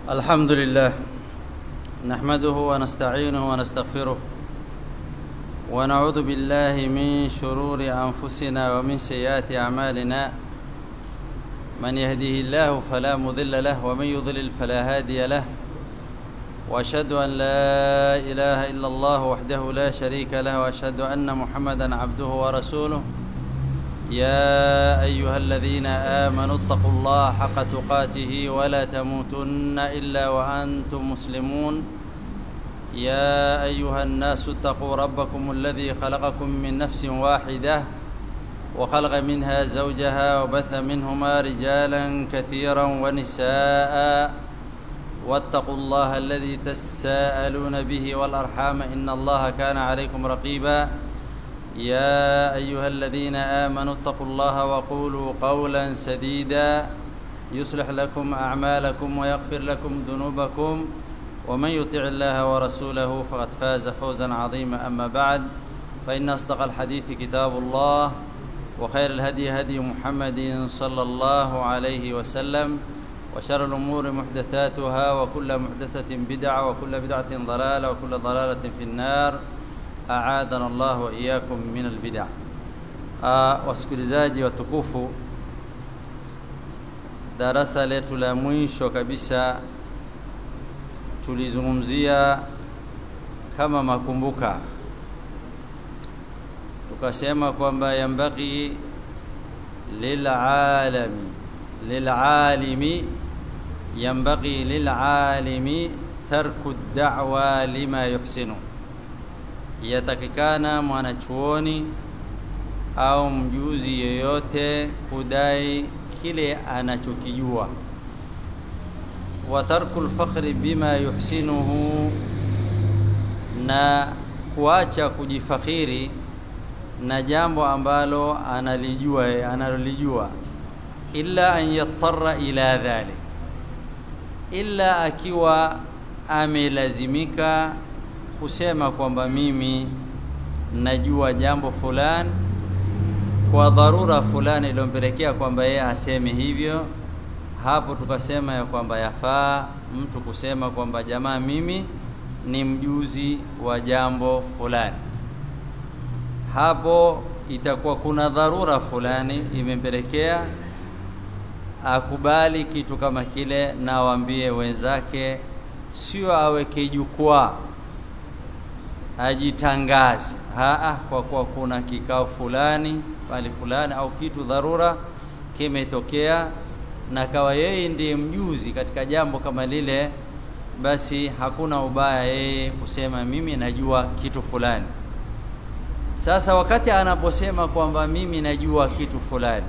الحمد لله نحمده ونستعينه ونستغفره ونعوذ بالله من شرور أنفسنا ومن سيئات أعمالنا من يهديه الله فلا مضل له ومن يضلل فلا هادي له واشهد ان لا اله الا الله وحده لا شريك له واشهد ان محمدا عبده ورسوله يا ايها الذين امنوا اتقوا الله حق تقاته ولا تموتن الا وانتم مسلمون يا ايها الناس اتقوا ربكم الذي خلقكم من نفس واحده وخلق منها زوجها وبث منهما رجالا كثيرا ونساء واتقوا الله الذي تساءلون به والارحام ان الله كان عليكم رقيبا يا ايها الذين امنوا اتقوا الله وقولوا قولا سديدا يصلح لكم اعمالكم ويغفر لكم ذنوبكم ومن يطع الله ورسوله فقد فاز فوزا عظيما اما بعد فان اصدق الحديث كتاب الله وخير الهدي هدي محمد صلى الله عليه وسلم وشر الأمور محدثاتها وكل محدثة بدعة وكل بدعة ضلالة وكل ضلالة في النار أعاذنا الله وإياكم من البدع wasikilizaji watukufu darasa letu la mwisho kabisa tulizungumzia kama makumbuka tukasema kwamba yambaghi lilalami lilalimi ينبغي للعالم ترك الدعوى لما يحسن yatakikana mwanachuoni au mjuzi yoyote kudai kile anachokijua wa tarku lfakhri bima yuhsinuhu na kuacha kujifakhiri na jambo ambalo analijua analolijua illa an yattara ila dhalik illa akiwa amelazimika kusema kwamba mimi najua jambo fulani kwa dharura fulani iliyompelekea kwamba yeye aseme hivyo hapo tukasema ya kwamba yafaa mtu kusema kwamba jamaa mimi ni mjuzi wa jambo fulani hapo itakuwa kuna dharura fulani imempelekea akubali kitu kama kile na awambie wenzake, sio aweke jukwaa ajitangaze. Haa, kwa kuwa kuna kikao fulani pale fulani au kitu dharura kimetokea na kawa yeye ndiye mjuzi katika jambo kama lile, basi hakuna ubaya yeye kusema mimi najua kitu fulani. Sasa wakati anaposema kwamba mimi najua kitu fulani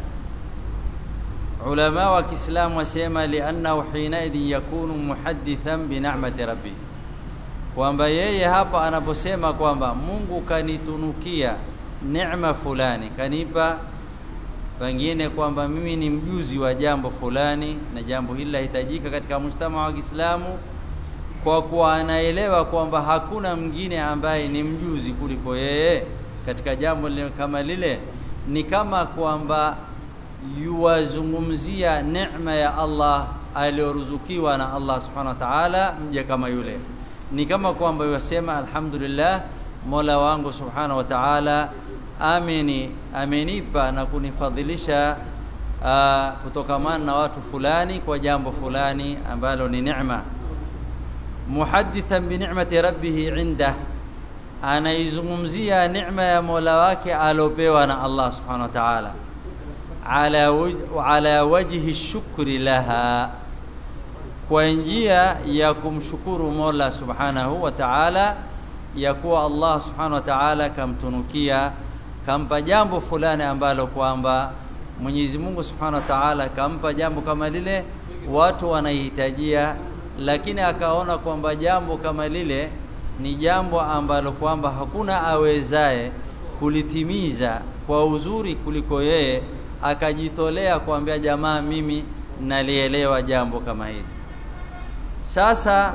ulama wa Kiislamu wasema liannahu hinaidhin yakunu muhaddithan binamati rabbi, kwamba yeye hapa anaposema kwamba Mungu kanitunukia neema fulani, kanipa pengine kwamba mimi ni mjuzi wa jambo fulani, na jambo hili lahitajika katika mujtama wa Kiislamu, kwa kuwa anaelewa kwamba hakuna mwingine ambaye ni mjuzi kuliko yeye katika jambo kama lile, ni kama kwamba yuwazungumzia neema ya Allah aliyoruzukiwa na Allah subhanahu wa ta'ala mja kama yule. Ni kama kwamba yasema alhamdulillah, Mola wangu subhanahu wa ta'ala ameni amenipa na kunifadhilisha uh, kutokamana na watu fulani kwa jambo fulani ambalo ni neema. Muhaddithan bi ni'mati rabbih indah, anaizungumzia neema ya Mola wake aliopewa na Allah subhanahu wa ta'ala ala, waj ala wajhi shukri laha, kwa njia ya kumshukuru Mola subhanahu wa ta'ala, ya kuwa Allah subhanahu wa ta'ala kamtunukia kampa jambo fulani ambalo kwamba Mwenyezi Mungu subhanahu wa ta'ala kampa jambo kama lile, watu wanahitajia, lakini akaona kwamba jambo kama lile ni jambo ambalo kwamba hakuna awezaye kulitimiza kwa uzuri kuliko yeye akajitolea kuambia jamaa, mimi nalielewa jambo kama hili. Sasa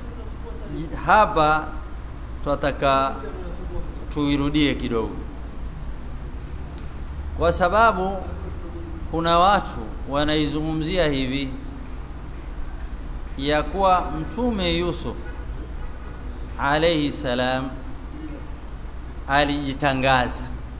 hapa tunataka tuirudie kidogo, kwa sababu kuna watu wanaizungumzia hivi ya kuwa mtume Yusuf alayhi salam alijitangaza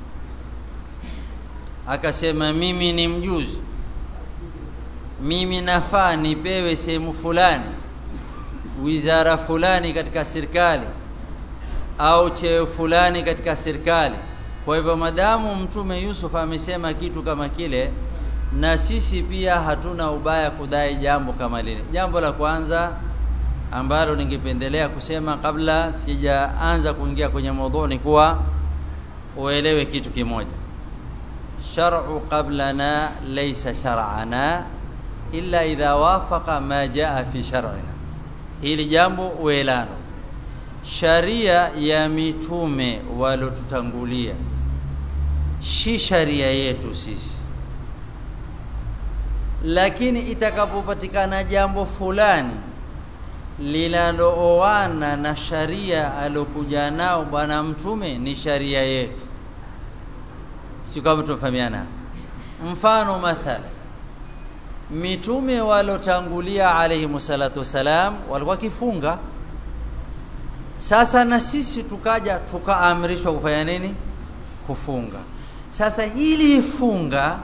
akasema mimi ni mjuzi mimi nafaa nipewe sehemu fulani wizara fulani katika serikali au cheo fulani katika serikali kwa hivyo madamu mtume Yusuf amesema kitu kama kile na sisi pia hatuna ubaya kudai jambo kama lile jambo la kwanza ambalo ningependelea kusema kabla sijaanza kuingia kwenye mada ni kuwa uelewe kitu kimoja shar'u qablana laysa shar'ana illa idha wafaqa ma jaa fi shar'ina hili jambo uelano sharia ya mitume walotutangulia si sharia yetu sisi lakini itakapopatikana jambo fulani linalooana na sharia alokuja nao bwana mtume ni sharia yetu si kama tumefahamiana mfano mathala mitume walotangulia alayhi salatu wasalam walikuwa kifunga sasa na sisi tukaja tukaamrishwa kufanya nini kufunga sasa hili funga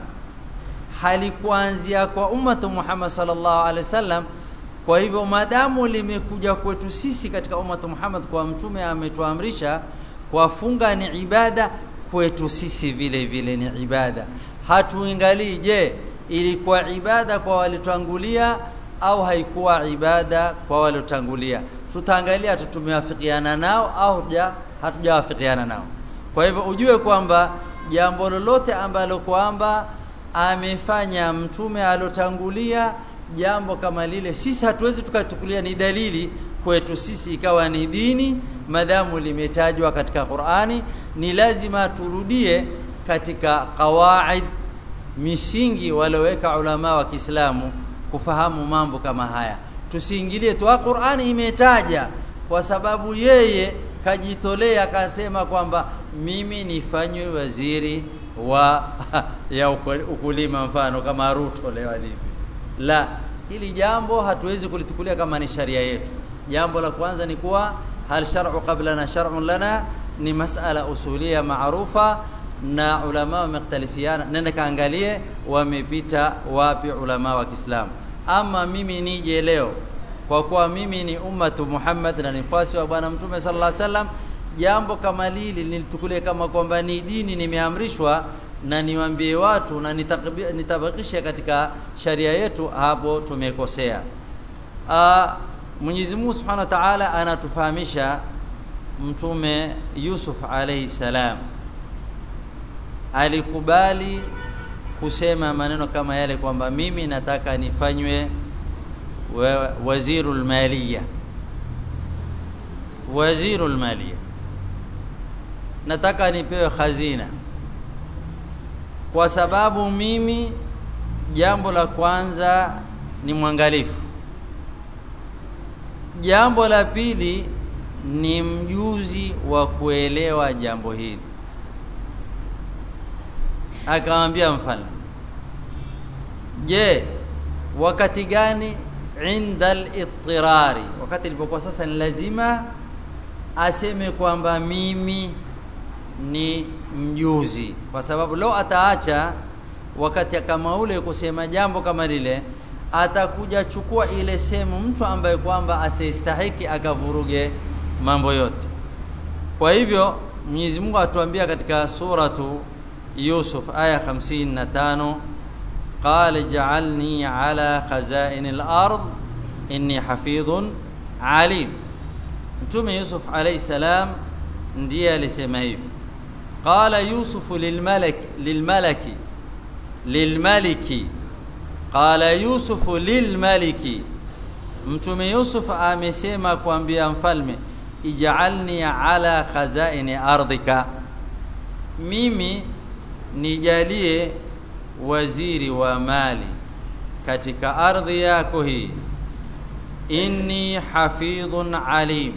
halikuanzia kwa ummatu Muhammad sallallahu alaihi wasallam kwa hivyo madamu limekuja kwetu sisi katika ummatu Muhammad kwa mtume ametuamrisha kwa funga ni ibada kwetu sisi vile vile ni ibada hatuingalii je ilikuwa ibada kwa waliotangulia au haikuwa ibada kwa waliotangulia tutaangalia tumewafikiana nao au hatujawafikiana nao kwa hivyo ujue kwamba jambo lolote ambalo kwamba amefanya mtume alotangulia jambo kama lile sisi hatuwezi tukatukulia ni dalili kwetu sisi ikawa ni dini madamu limetajwa katika Qur'ani ni lazima turudie katika qawaid misingi waloweka ulama wa Kiislamu kufahamu mambo kama haya tusiingilie tu Qur'ani imetaja kwa sababu yeye kajitolea akasema kwamba mimi nifanywe waziri wa ya ukulima mfano kama Ruto leo alivyo la hili jambo hatuwezi kulitukulia kama ni sharia yetu jambo la kwanza ni kuwa hal shar'u qablana shar'un lana ni masala usulia maarufa na ulama wamekhtalifiana nenda kaangalie wamepita wapi ulama wa Kiislamu ama mimi nije leo kwa kuwa mimi ni ummatu Muhammad na nifasi wa bwana mtume sallallahu alaihi wasallam jambo kama lili nilitukulie kama kwamba ni dini nimeamrishwa na niwaambie watu na nitabakisha katika sharia yetu hapo tumekosea Mwenyezi Mungu Subhanahu wa Ta'ala anatufahamisha mtume Yusuf alayhi salam alikubali kusema maneno kama yale kwamba mimi nataka nifanywe wazirul maliya wazirul maliya nataka nipewe khazina kwa sababu mimi jambo la kwanza ni mwangalifu jambo la pili ni mjuzi wa kuelewa jambo hili akamwambia mfalme je wakati gani inda al-ittirari wakati ilipokuwa sasa ni lazima aseme kwamba mimi ni mjuzi kwa sababu leo ataacha wakati kama ule kusema jambo kama lile atakuja chukua ile sehemu mtu ambaye kwamba asistahiki akavuruge mambo yote kwa hivyo Mwenyezi Mungu atuambia katika suratu Yusuf aya 55 qala ja'alni ala khazain al-ard inni hafidhun alim Mtume Yusuf alayhi salam ndiye alisema hivi qala Yusuf lilmalak lilmalaki lilmaliki qala Yusuf lilmaliki Mtume Yusuf amesema kuambia mfalme ij'alni ala khazaini ardhika mimi nijalie waziri wa mali katika ardhi yako hii inni hafidhun alim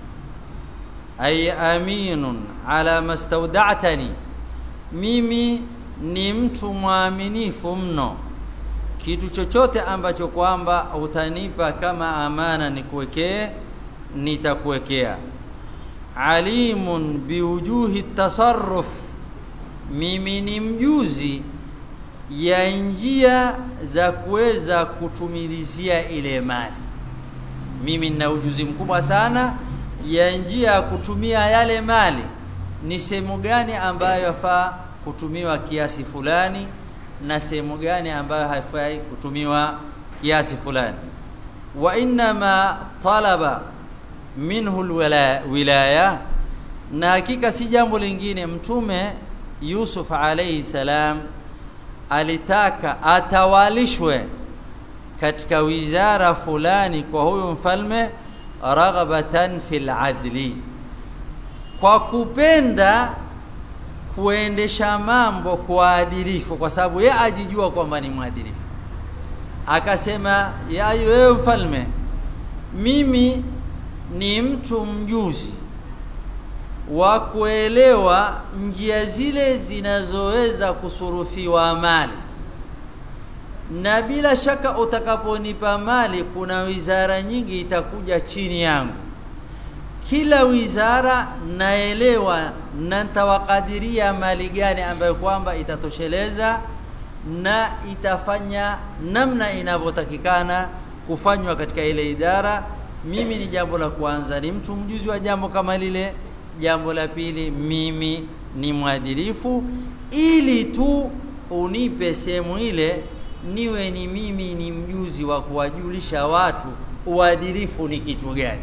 ay aminun ala mastawda'tani mimi ni mtu mwaminifu mno kitu chochote ambacho kwamba utanipa kama amana nikuwekee nitakuwekea alimun biwujuhi tasarruf mimi ni mjuzi ya njia za kuweza kutumilizia ile mali mimi nina ujuzi mkubwa sana ya njia ya kutumia yale mali ni sehemu gani ambayo yafaa kutumiwa kiasi fulani na sehemu gani ambayo haifai kutumiwa kiasi fulani wa inma talaba minhu alwilaya na hakika si jambo lingine mtume Yusuf alayhi salam alitaka atawalishwe katika wizara fulani kwa huyu mfalme raghabatan fil adli kwa kupenda kuendesha mambo kwa adilifu kwa sababu yeye ajijua kwamba ni mwadilifu akasema ya wewe mfalme mimi ni mtu mjuzi wa kuelewa njia zile zinazoweza kusurufiwa mali na bila shaka utakaponipa mali kuna wizara nyingi itakuja chini yangu kila wizara naelewa na nitawakadiria mali gani ambayo kwamba itatosheleza na itafanya namna inavyotakikana kufanywa katika ile idara mimi ni jambo la kwanza ni mtu mjuzi wa jambo kama lile jambo la pili mimi ni mwadilifu ili tu unipe sehemu ile niwe ni mimi ni mjuzi wa kuwajulisha watu uadilifu ni kitu gani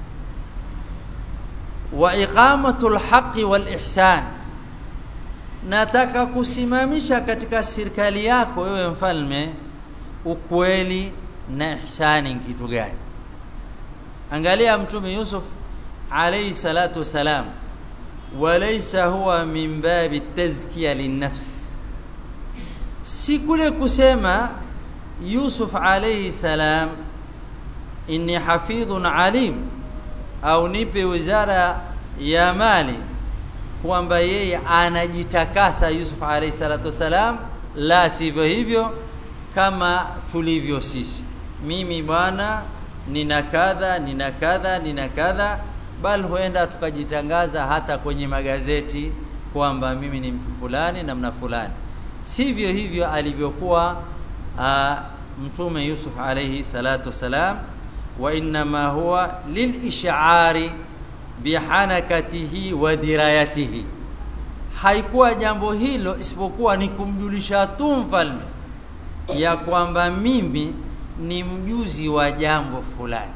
wa iqamatul haqqi wal ihsan nataka kusimamisha katika serikali yako wewe mfalme ukweli na ihsani kitu gani angalia mtume Yusuf alayhi salatu wasalam walaysa huwa min babi tazkiya linnafs si kule kusema Yusuf alayhi salam inni hafidhun alim au nipe wizara ya mali kwamba yeye anajitakasa Yusuf alayhi salatu wasalam la sivyo hivyo kama tulivyo sisi mimi bwana nina kadha nina kadha nina kadha bal huenda tukajitangaza hata kwenye magazeti kwamba mimi ni mtu fulani namna fulani sivyo hivyo alivyokuwa mtume Yusuf alayhi salatu wasalam wa inma huwa lilish'ari bihanakatihi wa dirayatihi haikuwa jambo hilo isipokuwa ni kumjulisha tu mfalme ya kwamba mimi ni mjuzi wa jambo fulani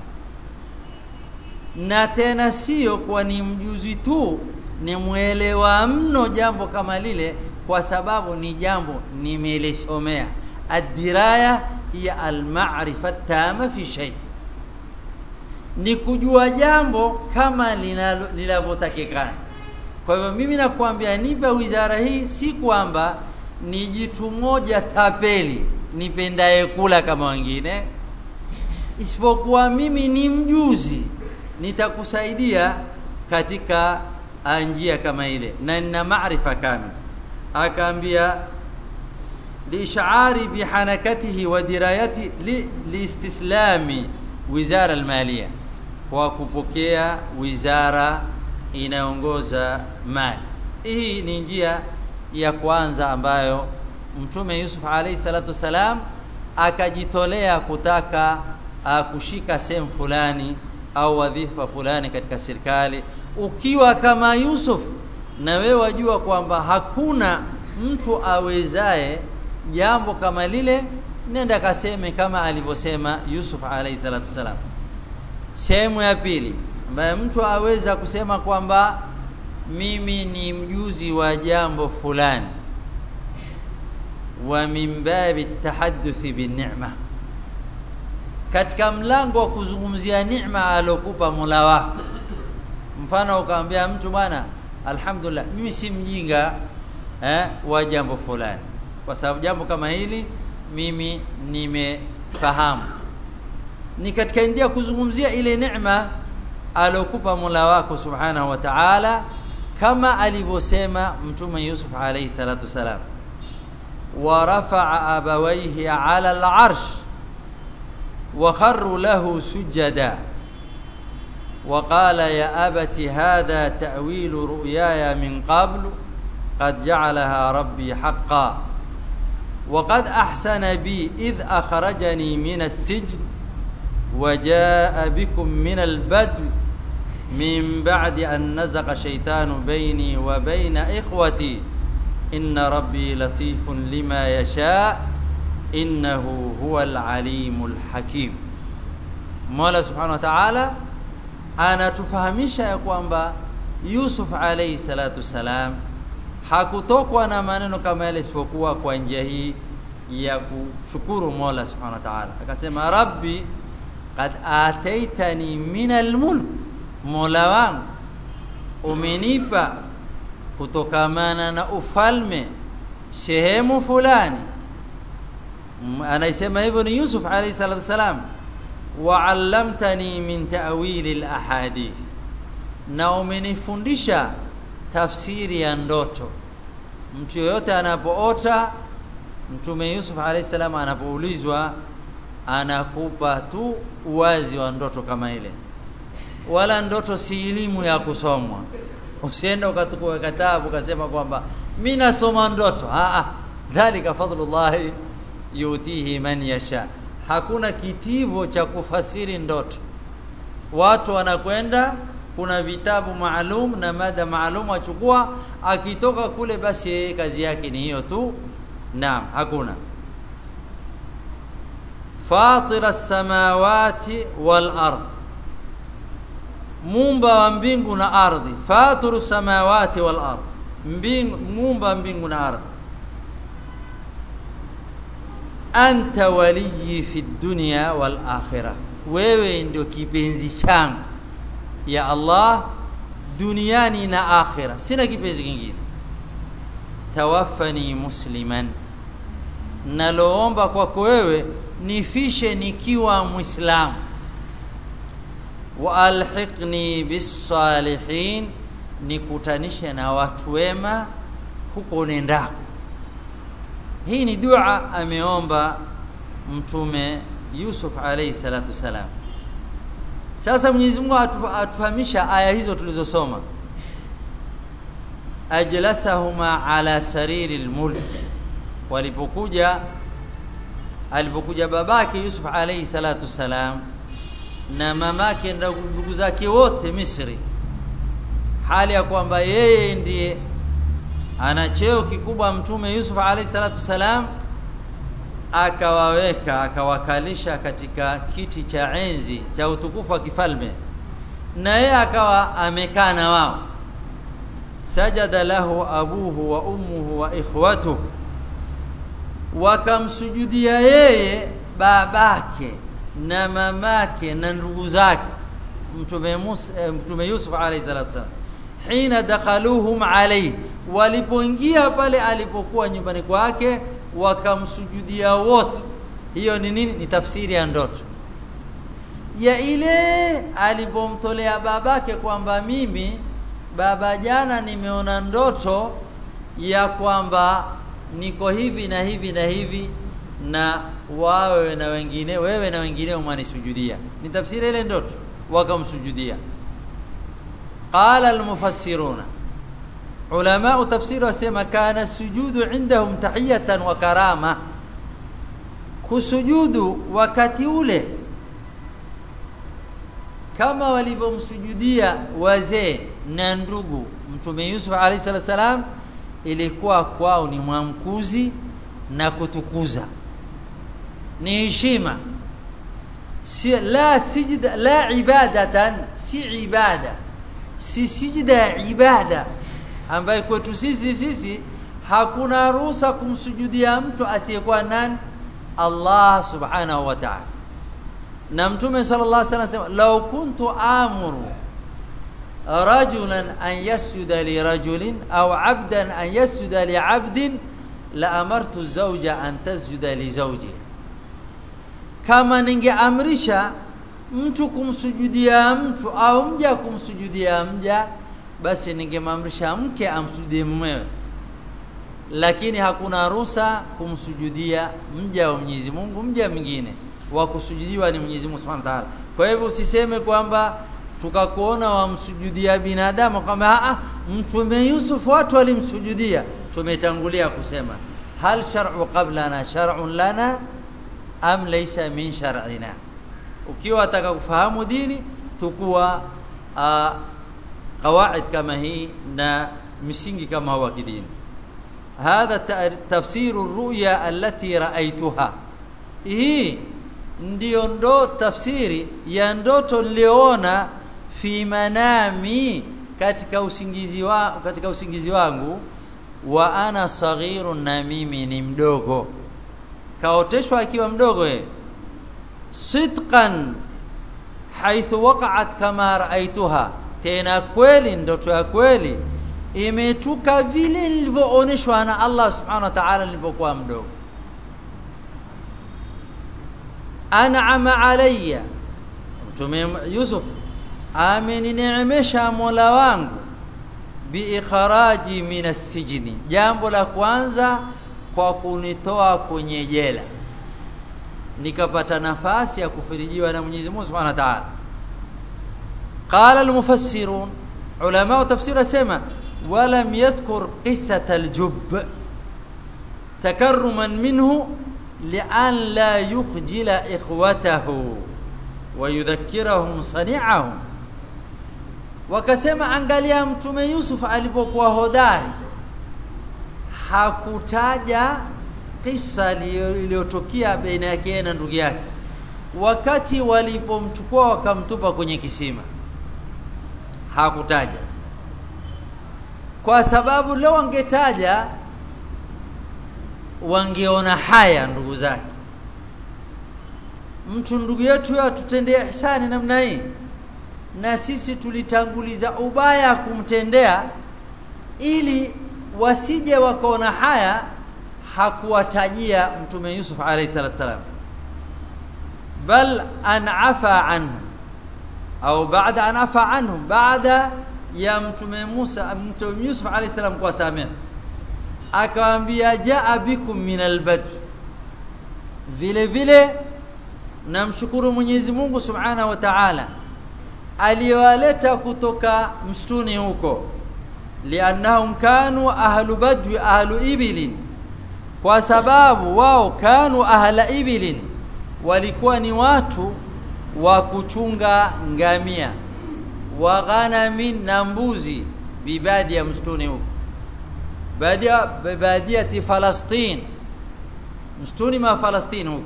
na tena sio kwa ni mjuzi tu ni mwelewa mno jambo kama lile kwa sababu ni jambo nimelisomea adiraya ya almarifa tama fi shay ni kujua jambo kama linavyotakikana kwa hivyo mimi nakwambia nipe wizara hii si kwamba ni jitu moja tapeli nipendaye kula kama wengine isipokuwa mimi ni mjuzi nitakusaidia katika njia kama ile na nina maarifa kamili akaambia liishari bihanakatihi wa dirayati liistislami wizara almalia kwa kupokea wizara inaongoza mali hii ni njia ya kwanza ambayo mtume Yusuf alayhi salatu wasalam akajitolea kutaka uh, kushika sehemu fulani au wadhifa fulani katika serikali ukiwa kama Yusuf na wewe wajua kwamba hakuna mtu awezaye jambo kama lile nenda kaseme kama alivyosema Yusuf alayhi salatu wasalam sehemu ya pili ambaye mtu aweza kusema kwamba mimi ni mjuzi wa jambo fulani wa min babi tahadduthi bin ni'ma katika mlango wa kuzungumzia neema alokupa Mola wako mfano ukamwambia mtu bwana alhamdulillah mimi si mjinga eh, wa jambo fulani kwa sababu jambo kama hili mimi nimefahamu ni katika ndia kuzungumzia ile neema alokupa Mola wako subhanahu wa ta'ala kama alivyosema mtume Yusuf alayhi salatu wasalam ورفع أبويه على العرش وخروا له سجدا وقال يا أبت هذا تأويل رؤياي من قبل قد جعلها ربي حقا وقد أحسن بي إذ أخرجني من السجن وجاء بكم من البدو من بعد أن نزغ شيطان بيني وبين إخوتي إن ربي لطيف لما يشاء إنه هو العليم الحكيم Mola Subhanahu wa Ta'ala anatufahamisha ya kwamba Yusuf alayhi salatu salam hakutokwa na maneno kama yale isipokuwa kwa njia hii ya kushukuru Mola Subhanahu wa Ta'ala. Akasema Rabbi qad ataitani min almulk, Mola wangu umenipa kutokamana na ufalme sehemu fulani. Anaisema hivyo ni Yusuf alayhi salatu salam, wa allamtani min ta'wili alahadith, na umenifundisha tafsiri ya ndoto. Mtu yoyote anapoota, Mtume Yusuf alayhi salam anapoulizwa, anakupa tu uwazi wa ndoto kama ile, wala ndoto si elimu ya kusomwa. Usienda ukatukua kitabu ukasema kwamba mimi nasoma ndoto. Ah, dhalika fadlullahi yutihi man yasha. Hakuna kitivo cha kufasiri ndoto. Watu wanakwenda kuna vitabu maalum na mada maalum achukua, akitoka kule basi yeye kazi yake ni hiyo tu. Naam, hakuna fatira as-samawati wal ard, muumba wa mbingu na ardhi. Fatiru samawati wal ard, mbingu muumba mbingu na ardhi. Anta waliyi fi dunya wal akhirah, wewe ndio kipenzi changu ya Allah duniani na akhira, sina kipenzi kingine. Tawaffani musliman, naloomba kwako wewe nifishe nikiwa Mwislamu. Wa alhiqni bisalihin, nikutanishe na watu wema huko nendako. Hii ni dua ameomba Mtume Yusuf alayhi salatu salam. Sasa Mwenyezi Mungu atufahamisha aya hizo tulizosoma, ajlasahuma ala sariri lmulk, walipokuja alipokuja babake Yusuf alayhi salatu salam na mamake na ndugu zake wote Misri, hali ya kwamba yeye ndiye ana cheo kikubwa Mtume Yusuf alayhi salatu salam akawaweka akawakalisha katika kiti cha enzi cha utukufu wa kifalme, na yeye akawa amekaa na wao. Sajada lahu abuhu wa ummuhu wa ikhwatuhu, wakamsujudia yeye babake na mamake na ndugu zake Mtume Musa, Mtume Yusuf alayhi salatu wasalam, hina dakhaluhum alayhi, walipoingia pale alipokuwa nyumbani kwake wakamsujudia wote. Hiyo ni nini? Ni tafsiri ya ndoto ya ile alipomtolea babake kwamba mimi baba, jana nimeona ndoto ya kwamba niko hivi na hivi na hivi, na wawe na wengine, wewe na wengine mwanisujudia. Ni tafsiri ile ndoto, wakamsujudia. Qala almufassiruna Ulamau tafsiri wasema kana sujudu indahum tahiyatan wa karama, kusujudu wakati ule kama walivyomsujudia wazee na ndugu Mtume Yusuf alayhi salatu salam, ilikuwa kwao ni mwamkuzi na kutukuza, ni heshima, si la sijda la ibadatan, si ibada, si sijda ya ibada ambaye kwetu sisi sisi hakuna ruhusa kumsujudia mtu asiyekuwa nani? Allah subhanahu wa ta'ala. Na Mtume sallallahu alaihi wasallam anasema law kuntu amuru rajulan an yasjuda li rajulin au abdan an yasjuda li abdin la amartu zawja an tasjuda li zawji, kama ningeamrisha mtu kumsujudia mtu au mja kumsujudia mja basi ningemamrisha mke amsujudie mumewe. lakini hakuna ruhusa kumsujudia mja wa Mwenyezi Mungu mja mwingine wa kusujudiwa ni Mwenyezi Mungu Subhanahu wa Ta'ala kwa hivyo usiseme kwamba tukakuona wamsujudia binadamu kama a mtume Yusuf watu walimsujudia tumetangulia kusema hal shar'u qablana shar'un lana am laysa min shar'ina ukiwa ataka kufahamu dini tukua qawaid kama hii na misingi kama huwa kidini هذا تفسير الرؤيا التي رأيتها hii ndio ndo tafsiri ya ndoto niliona fi manami katika usingizi wa katika usingizi wangu wa ana saghirun na mimi ni mdogo kaoteshwa akiwa mdogo ye sidqan haithu waqa'at kama raaituha tena kweli ndoto ya kweli imetuka vile nilivyooneshwa na Allah subhanahu wa ta'ala nilipokuwa mdogo an'ama alayya mtume Yusuf amenineemesha Mola wangu biikharaji minas sijni jambo la kwanza kwa kunitoa kwenye jela nikapata nafasi ya kufirijiwa na Mwenyezi Mungu Subhanahu wa Ta'ala qala al-mufassirun ulama wa tafsir asema ولم يذكر قصة الجب تكرما منه لأن لا يخجل إخوته ويذكرهم صنيعهم wakasema angalia mtume Yusuf alipokuwa hodari hakutaja kisa iliyotokea baina yake na ndugu yake wakati walipomchukua wakamtupa kwenye kisima hakutaja kwa sababu leo wangetaja wangeona haya ndugu zake mtu ndugu yetu yeye atutendea ihsani namna hii na sisi tulitanguliza ubaya kumtendea ili wasije wakaona haya hakuwatajia mtume Yusuf alayhi salatu wasalam bal an afa anhu au baada an afa anhum baada ya mtume Musa mtume Yusuf alayhi salam kwa samia akawaambia jaa bikum min albad vile vile namshukuru Mwenyezi Mungu Subhanahu wa Ta'ala aliyowaleta kutoka msituni huko liannahum kanu ahlu badwi ahlu ibilin kwa sababu wao kanu ahla ibilin walikuwa ni watu wa kuchunga ngamia wa ghanamin na mbuzi bibadi ya msituni huko badia badiati Falastin msituni ma Falastin huko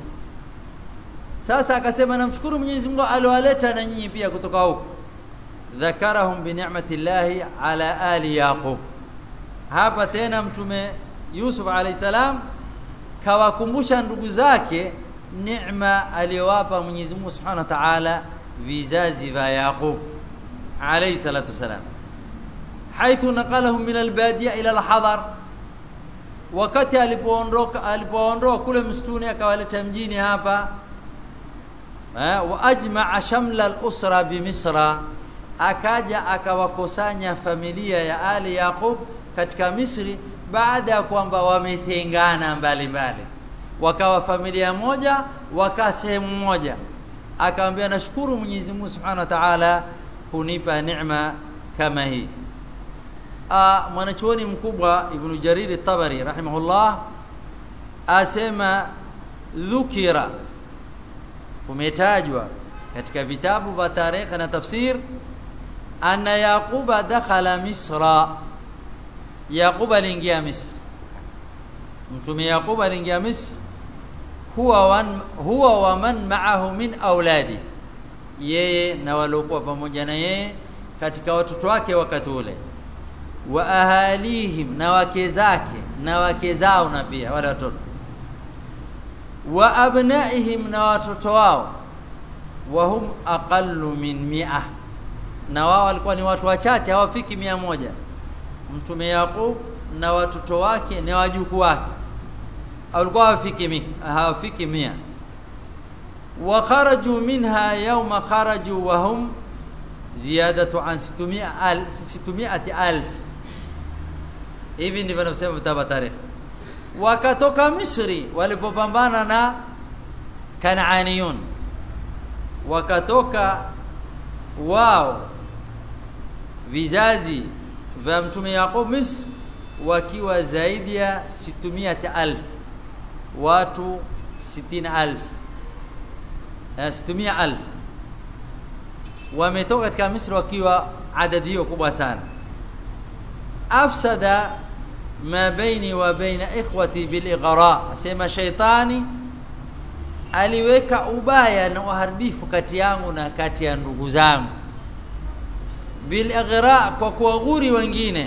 sasa akasema namshukuru Mwenyezi Mungu aliowaleta na nyinyi pia kutoka huko dhakarahum bi ni'matillahi ala ali yaqub hapa tena mtume Yusuf alayhi salam kawakumbusha ndugu zake neema aliyowapa Mwenyezi Mungu Subhanahu wa Ta'ala vizazi vya Yaqub alayhi salatu wasalam haithu naqalahum min albadiya ila alhadar wakati alipoondoka alipoondoa kule msituni akawaleta mjini hapa wa ajma'a shamla al-usra bi misra akaja akawakusanya familia ya ali yaqub katika misri baada ya kwamba wametengana mbalimbali wakawa familia moja wakaa sehemu moja akamwambia nashukuru Mwenyezi Mungu Subhanahu wa Ta'ala kunipa neema kama hii mwanachuoni mkubwa Ibn Jarir at-Tabari rahimahullah asema dhukira kumetajwa katika vitabu vya tarehe na tafsir anna yaquba dakhala misra yaqub aliingia misri mtume yaqub aliingia misri huwa wan, huwa wa man ma'ahu min auladi yeye na waliokuwa pamoja na yeye katika watoto wake wakati ule wa ahalihim na wake zake na wake zao na pia wale watoto wa abnaihim na watoto wao wa hum aqallu min mi'a na wao walikuwa ni watu wachache hawafiki mia moja mtume Yaqub na watoto wake na wajukuu wake walikuwa hawafiki mia hawafiki mia wa kharaju minha yawma kharaju wa hum ziyadatu an 600 600 alf hivi ndivyo nasema vitabu tarikh wakatoka Misri walipopambana na Kanaaniyun wakatoka wao vizazi vya mtume Yaqub Misri wakiwa zaidi ya 600,000 watu 60,000 na 600,000 wametoka katika Misri wakiwa adadi hiyo kubwa sana afsada ma baini wa baina ikhwati bil ighra asema shaitani aliweka ubaya na uharibifu kati yangu na kati ya ndugu zangu bil ighra kwa kuwaghuri wengine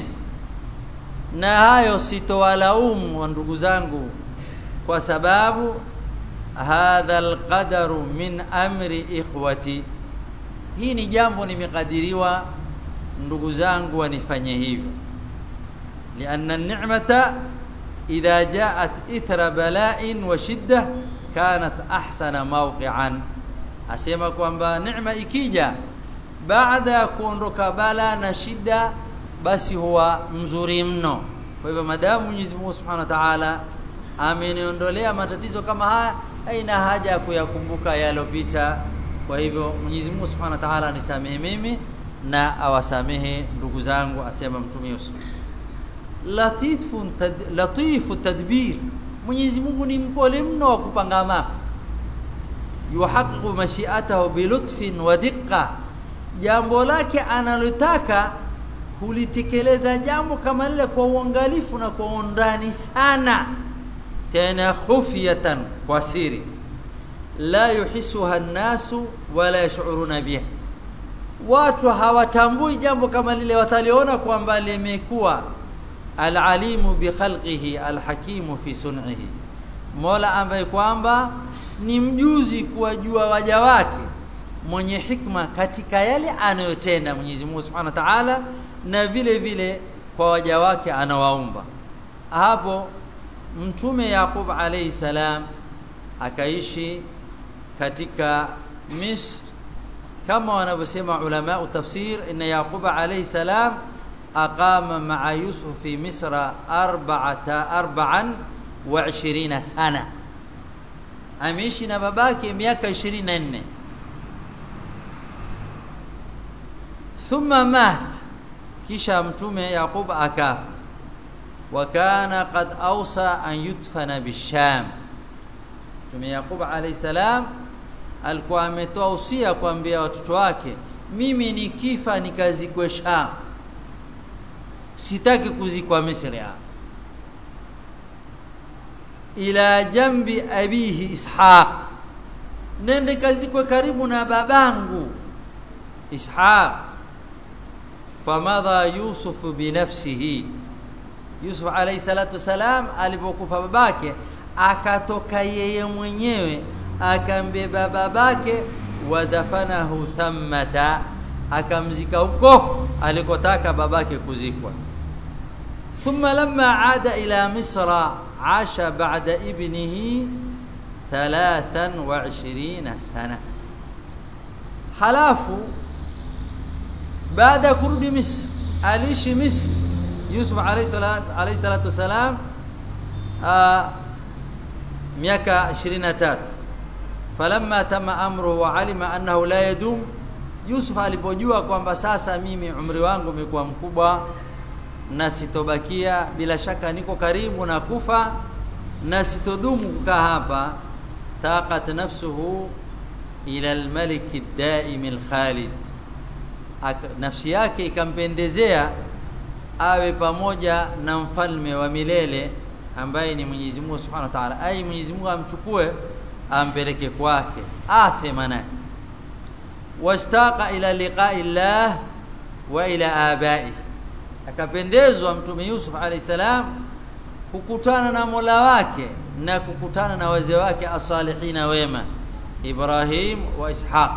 na hayo sitowalaumu wa ndugu zangu kwa sababu hadha alqadaru min amri ikhwati hii ni jambo nimekadiriwa ndugu zangu wanifanye hivyo لأن النعمة إذا جاءت إثر بلاء وشدة كانت أحسن موقعا أسمى kwamba neema ikija baada ya kuondoka bala na shida basi huwa mzuri mno kwa hivyo madamu Mwenyezi Mungu Subhanahu wa Ta'ala ameniondolea matatizo kama haya haina haja ya kuyakumbuka yalopita kwa hivyo Mwenyezi Mungu Subhanahu wa Ta'ala anisamehe mimi na awasamehe ndugu zangu asema mtume Yusuf latifu tad, latifu tadbir Mwenyezi Mungu ni mpole mno wa kupanga mambo yuhaqiqu mashi'atahu bilutfin wa diqqa jambo lake analotaka hulitekeleza jambo kama lile kwa uangalifu na kwa undani sana tena khufyatan kwa siri la yuhisuha an-nasu wala yash'uruna biha watu hawatambui jambo kama lile wataliona kwamba limekuwa alalimu bi khalqihi alhakimu fi sun'ihi Mola ambaye kwamba ni mjuzi kuwajua waja wake mwenye hikma katika yale anayotenda Mwenyezi Mungu Subhanahu wa Ta'ala na vile vile kwa waja wake anawaumba hapo mtume Yaqub alayhi salam akaishi katika Misr kama wanavyosema ulama tafsir inna Yaqub alayhi salam aqama ma'a Yusuf fi Misra arba'ata arba'an wa 20 sana ameishi na babake miaka 24 thumma mat kisha mtume Yaqub akafa wa kana qad awsa an yudfana bisham mtume Yaqub alayhi salam alikuwa ametoa usia kuambia watoto wake mimi nikifa nikazikwe Sham sitaki kuzikwa Misri ila jambi abihi Ishaq nende kazikwe karibu na babangu Ishaq famadha Yusuf binafsihi Yusuf alayhi salatu salam alipokufa babake akatoka yeye mwenyewe akambeba babake wadafanahu thammata akamzika huko alikotaka babake kuzikwa thumma lamma aada ila misra asha ba'da ibnihi 23 sana halafu baada kurudi misri aliishi misri yusuf alayhi salatu alayhi salatu wasalam miaka 23 falamma tama amru wa alima annahu la yadum Yusuf alipojua kwamba sasa mimi umri wangu umekuwa mkubwa na sitobakia bila shaka niko karibu na kufa na sitodumu kukaa hapa taqat nafsuhu ila almalik ad-daim al-khalid nafsi yake ikampendezea awe pamoja na mfalme wa milele ambaye ni Mwenyezi Mungu Subhanahu wa Ta'ala ai Mwenyezi Mungu amchukue ampeleke kwake afe maana wastaqa ila liqa'i Allah wa ila abai akapendezwa mtume Yusuf alayhi salam kukutana na Mola wake na kukutana na wazee wake asalihina wema Ibrahim wa Ishaq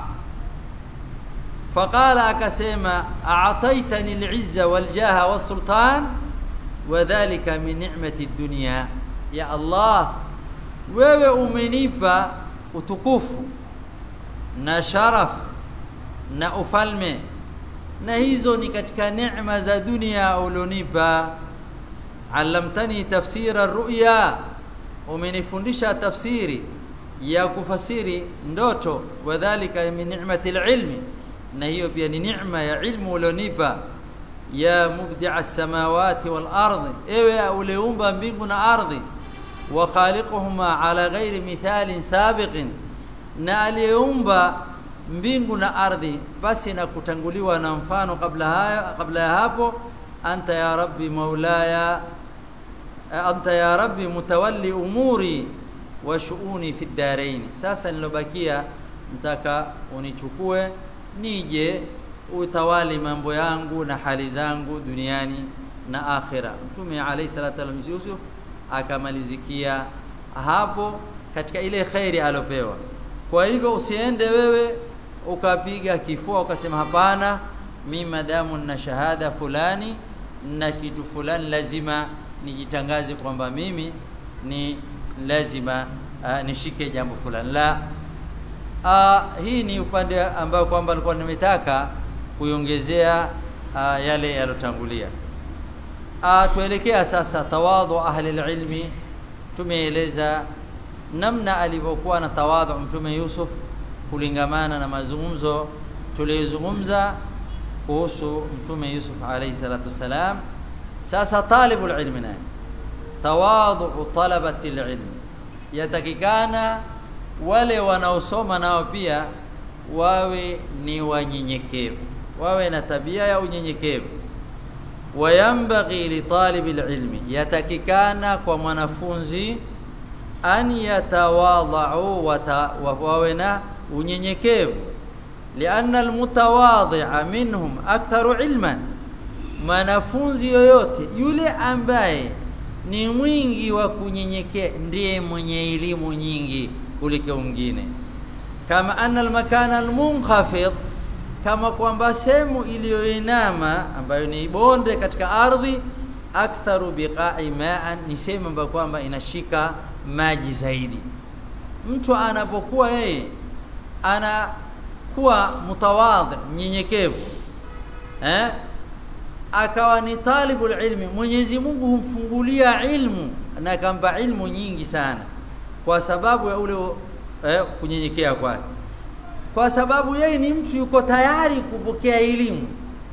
faqala akasema a'taytani al-'izza wal-jaha was-sultan wadhālika min ni'mati ad-dunya ya Allah wewe umenipa utukufu na sharaf na ufalme na hizo ni katika neema za dunia ulionipa allamtani tafsira ruya umenifundisha tafsiri ya kufasiri ndoto wadhalika min ni'mati ilmi na hiyo pia ni neema ya ilmu ulionipa ya mubdi'a samawati wal ardi ewe uliumba mbingu na ardhi wa khaliquhuma ala ghairi mithalin sabiqin na aliyeumba mbingu na ardhi basi na kutanguliwa na mfano kabla haya kabla ya hapo anta ya rabbi maulaya anta ya rabbi mutawalli umuri wa shuuni fi darain sasa nilobakia mtaka unichukue nije utawali mambo yangu na hali zangu duniani na akhira mtume alayhi salatu wasallam Yusuf akamalizikia hapo katika ile khairi alopewa kwa hivyo usiende wewe ukapiga kifua ukasema hapana mimi madamu na shahada fulani na kitu fulani lazima nijitangaze kwamba mimi ni lazima uh, nishike jambo fulani la uh, hii ni upande ambao kwamba alikuwa nimetaka kuiongezea uh, yale yalotangulia uh, tuelekea sasa tawadhu ahli ilmi tumeeleza namna alivyokuwa na tawadhu mtume Yusuf kulingamana na mazungumzo tuliyozungumza kuhusu mtume Yusuf alayhi salatu wasalam sasa talibul ilmi naye tawadhu talabati ilmi yatakikana wale wanaosoma nao pia wawe ni wanyenyekevu wawe na tabia ya unyenyekevu wayambaghi li talibil ilmi yatakikana kwa mwanafunzi an yatawadhau wawe na unyenyekevu lianna almutawadhi'a minhum aktharu ilman mwanafunzi yoyote yule ambaye ni mwingi wa kunyenyekea ndiye mwenye elimu nyingi kuliko mwingine kama anna almakana almunkhafid kama kwamba sehemu iliyoinama ambayo ni bonde katika ardhi aktharu biqa'i ma'an ni sehemu ambayo kwamba inashika maji zaidi mtu anapokuwa yeye anakuwa mutawadhi mnyenyekevu eh akawa ni talibul ilmi Mwenyezi Mungu humfungulia ilmu na akampa ilmu nyingi sana kwa sababu ya ule eh, kunyenyekea kwake kwa sababu yeye ni mtu yuko tayari kupokea elimu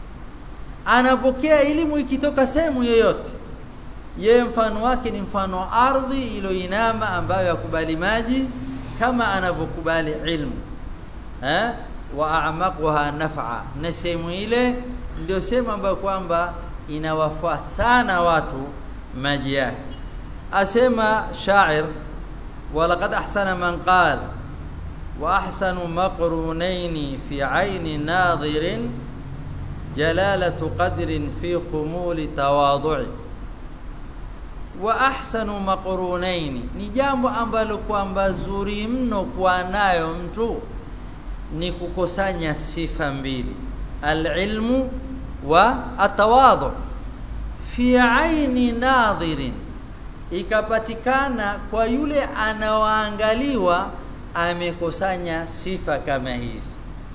anapokea elimu ikitoka sehemu yoyote yeye mfano wake ni mfano wa ardhi iliyoinama ambayo yakubali maji kama anavyokubali ilmu eh wa a'maquha naf'a na sehemu ile ndio sehemu ambayo kwamba inawafaa sana watu maji yake asema shair walaqad ahsana man qala wa ahsanu maqrunayn fi ayni nadhirin jalalatu qadrin fi khumuli tawadhu'i wa ahsanu maqrunain ni jambo ambalo kwamba zuri mno kuwa nayo mtu ni kukusanya sifa mbili alilmu wa atawadhu fi aini nadhirin ikapatikana kwa yule anaoangaliwa amekusanya sifa kama hizi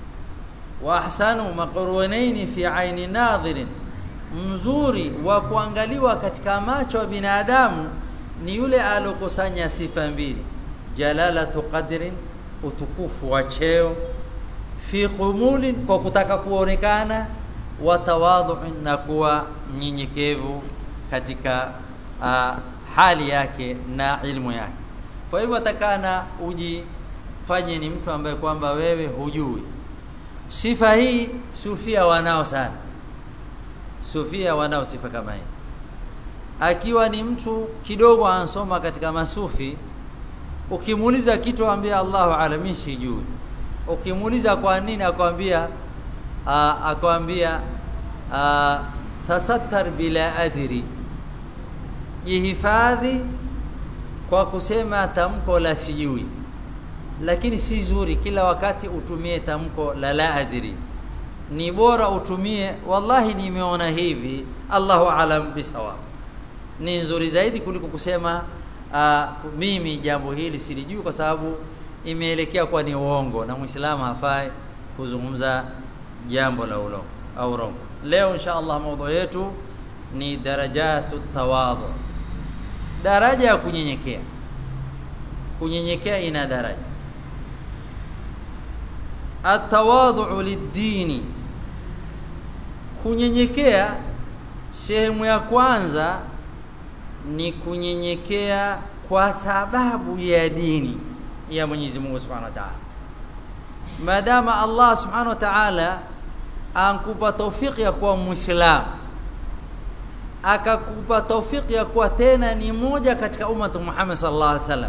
wa ahsanu maqrunain fi aini nadhirin mzuri wa kuangaliwa katika macho ya binadamu ni yule alokusanya sifa mbili jalalatu qadrin utukufu wa cheo fi qumulin kwa kutaka kuonekana wa tawadhu na kuwa mnyenyekevu katika uh, hali yake na ilmu yake kwa hivyo atakana ujifanye ni mtu ambaye kwamba wewe hujui sifa hii sufia wanao sana sufia wanao sifa kama hii akiwa ni mtu kidogo ansoma katika masufi ukimuuliza kitu ambia Allahu alamin sijui ukimuuliza kwa nini akwambia akwambia tasattar bila adri jihifadhi kwa kusema tamko la sijui lakini si zuri kila wakati utumie tamko la la adri ni bora utumie wallahi nimeona hivi Allahu alam bisawab ni nzuri zaidi kuliko kusema uh, mimi jambo hili silijui kwa sababu imeelekea kwa ni uongo na muislamu hafai kuzungumza jambo la ulo au rongo leo insha Allah mada yetu ni darajatu tawadhu daraja ya kunyenyekea kunyenyekea ina daraja atawadhu lidini kunyenyekea sehemu ya kwanza ni kunyenyekea kwa sababu ya dini ya Mwenyezi Mungu Subhanahu wa Ta'ala maadama Allah Subhanahu wa Ta'ala ankupa taufiki ya kuwa muislamu akakupa taufiki ya kuwa tena ni moja katika ummatu Muhammad sallallahu alaihi wasallam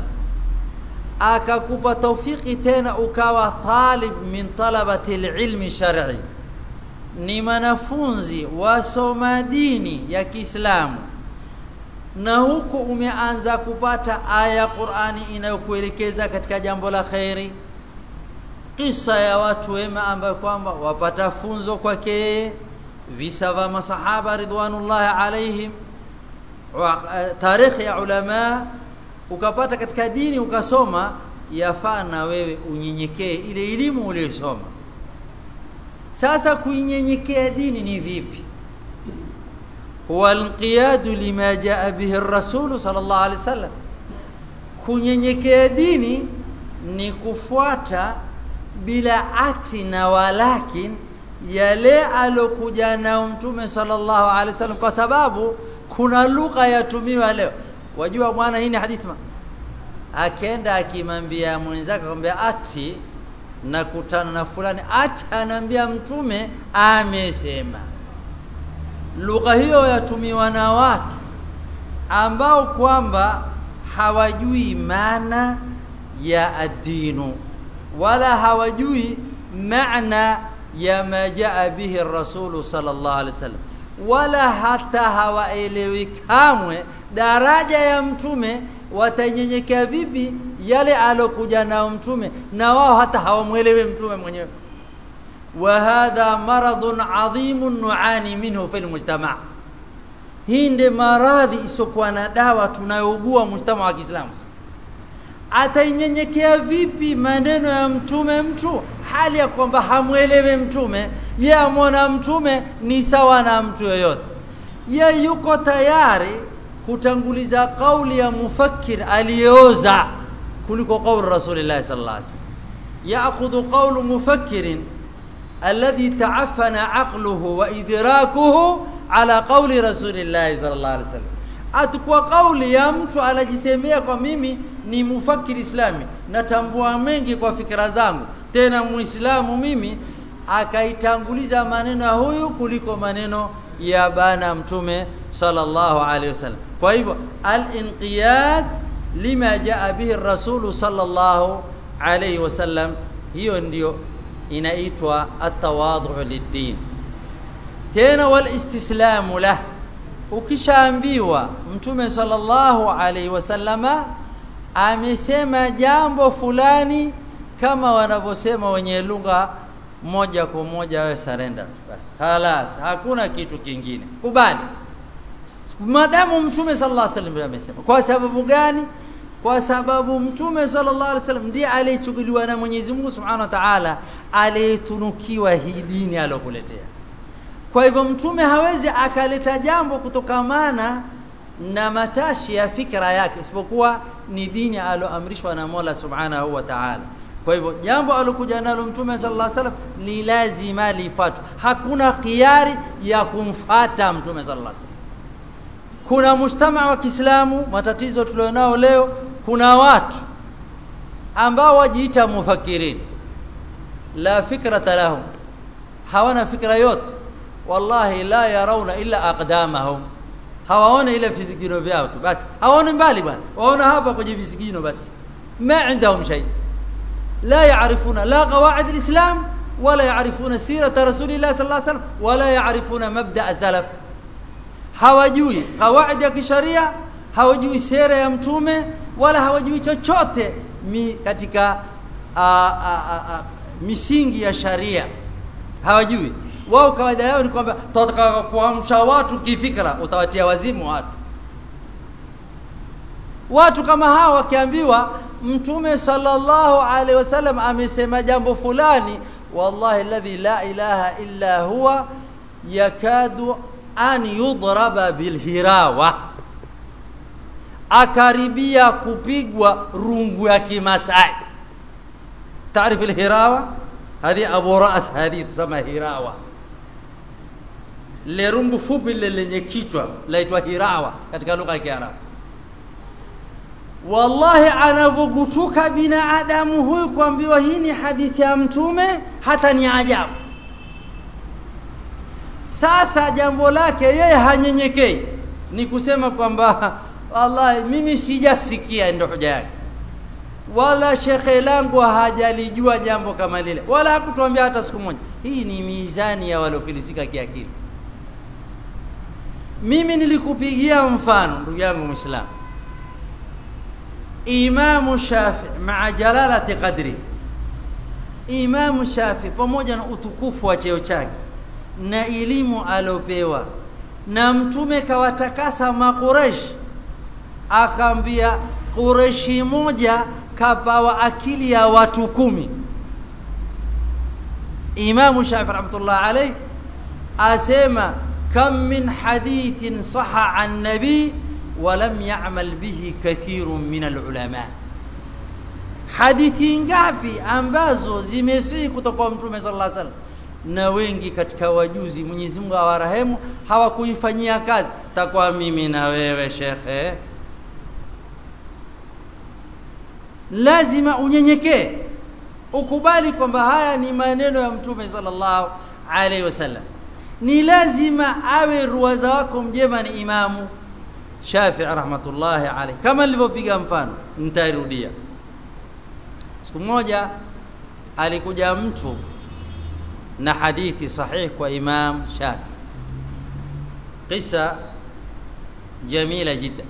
akakupa taufiki tena ukawa talib min talabati ilmi shar'i ni mwanafunzi wasoma dini ya Kiislamu na huku umeanza kupata aya ya Qur'ani inayokuelekeza katika jambo la khairi kisa ya watu wema ambayo kwamba wapata funzo kwake yeye visa vya masahaba ridwanullahi alaihim tarikhi ya ulama ukapata katika dini ukasoma yafaa na wewe unyenyekee ile elimu uliyosoma sasa kuinyenyekea dini ni vipi huwa alqiyadu lima jaa bihi ar-rasul sallallahu alaihi wasallam kunyenyekea dini ni kufuata bila ati na walakin yale alokuja na mtume sallallahu alaihi wasallam kwa sababu kuna lugha yatumiwa leo wajua bwana hii ni hadithi akenda akimwambia mwenzake akamwambia ati nakutana na fulani ati anaambia mtume amesema lugha hiyo yatumiwa na watu ambao kwamba hawajui maana ya adinu wala hawajui maana ya ma jaa bihi rasulu sallallahu alaihi wasallam wala hata hawaelewi kamwe daraja ya mtume watanyenyekea vipi yale alokuja nao mtume na wao hata hawamwelewi mtume mwenyewe wa hadha maradun adhimun nuani minhu fil mujtama hii ndi maradhi isokuwa na dawa tunayougua mujtama wa Kiislamu atainyenyekea vipi maneno ya mtume mtu hali ya kwamba hamwelewe mtume ye amwona mtume ni sawa na mtu yoyote ye yuko tayari kutanguliza kauli ya mufakkir aliyeoza kuliko kauli rasulillah sallallahu alaihi wasallam yaakhudhu qawlu mufakkirin alladhi ta'affana aqluhu wa idrakuhu ala qawli rasulillah sallallahu alaihi wasallam atakuwa kauli ya mtu anajisemea kwa mimi ni mufakiri islami natambua mengi kwa fikra zangu tena muislamu mimi akaitanguliza maneno ya huyu kuliko maneno ya bana mtume sallallahu alaihi wasallam kwa hivyo al-inqiyad lima jaa bihi rasulu sallallahu alaihi wasallam hiyo ndio inaitwa at-tawadhu lid-din tena wal istislamu lah ukishaambiwa mtume sallallahu alaihi wasallama amesema jambo fulani kama wanavyosema wenye lugha moja kwa moja wewe surrender tu basi halas hakuna kitu kingine kubali madamu mtume sallallahu alaihi wasallam amesema kwa sababu gani kwa sababu mtume sallallahu alaihi wasallam ndiye aliyechukuliwa na Mwenyezi Mungu Subhanahu wa Ta'ala aliyetunukiwa hii dini aliyokuletea kwa hivyo mtume hawezi akaleta jambo kutokamana na matashi ya fikra yake isipokuwa ni dini aloamrishwa na Mola Subhanahu wa Ta'ala kwa hivyo jambo alokuja nalo mtume sallallahu alaihi wasallam ni lazima lifuatwe hakuna khiari ya kumfata mtume sallallahu alaihi wasallam kuna mujtama wa Kiislamu matatizo tulionao leo kuna watu ambao wajiita mufakirin la fikrata lahum hawana fikra yote wallahi la yarawna illa aqdamahum hawaone ile visigino vyao tu basi hawaone mbali bwana waona hapa kwenye visigino basi ma indahum shay la yaarifuna la qawaid alislam wala yaarifuna sirata rasulillah sallallahu alaihi wasallam wala yaarifuna mabda salaf hawajui qawaid ya kisharia hawajui sera ya mtume wala hawajui chochote mi katika a, a, a, a, misingi ya sharia hawajui wao kawaida yao ni kwamba tutataka kuamsha watu kifikra utawatia wazimu watu watu kama hawa wakiambiwa mtume sallallahu alaihi wasallam amesema jambo fulani wallahi alladhi la ilaha illa huwa yakadu an yudraba bilhirawa akaribia kupigwa rungu ya kimasai تعرف الهراوة هذه أبو رأس هذه تسمى هراوة le rungu fupi lile lenye kichwa laitwa hirawa katika lugha ya Kiarabu. Wallahi, anavyogutuka binadamu huyu kuambiwa hii ni hadithi ya Mtume, hata ni ajabu. Sasa jambo lake yeye hanyenyekei, ni kusema kwamba wallahi, mimi sijasikia, ndo hoja yake wala shekhe langu hajalijua jambo kama lile, wala hakutuambia hata siku moja. Hii ni mizani ya waliofilisika kiakili. Mimi nilikupigia mfano ndugu yangu Muislamu, Imamu Shafi maa jalalati qadri, Imamu Shafi pamoja na utukufu wa cheo chake na elimu aliopewa na Mtume kawatakasa Makureshi, akaambia Kureshi moja kapawa akili ya watu kumi. Imamu Shafi rahmatullah alayhi asema kam min hadithin saha an nabi walam ya'mal bihi kathirun min alulama, hadithi ngapi ambazo zimesihi kutoka kwa Mtume sallallahu alaihi wasallam na wengi katika wajuzi, Mwenyezi Mungu awarehemu, hawakuifanyia kazi. Takwa mimi na wewe shekhe lazima unyenyekee ukubali kwamba haya ni maneno ya mtume sallallahu alaihi wasallam ni lazima awe ruwaza wako mjema ni imamu Shafii rahmatullahi alaihi kama nilivyopiga mfano nitarudia siku moja alikuja mtu na hadithi sahih kwa imam Shafi qissa jamila jiddan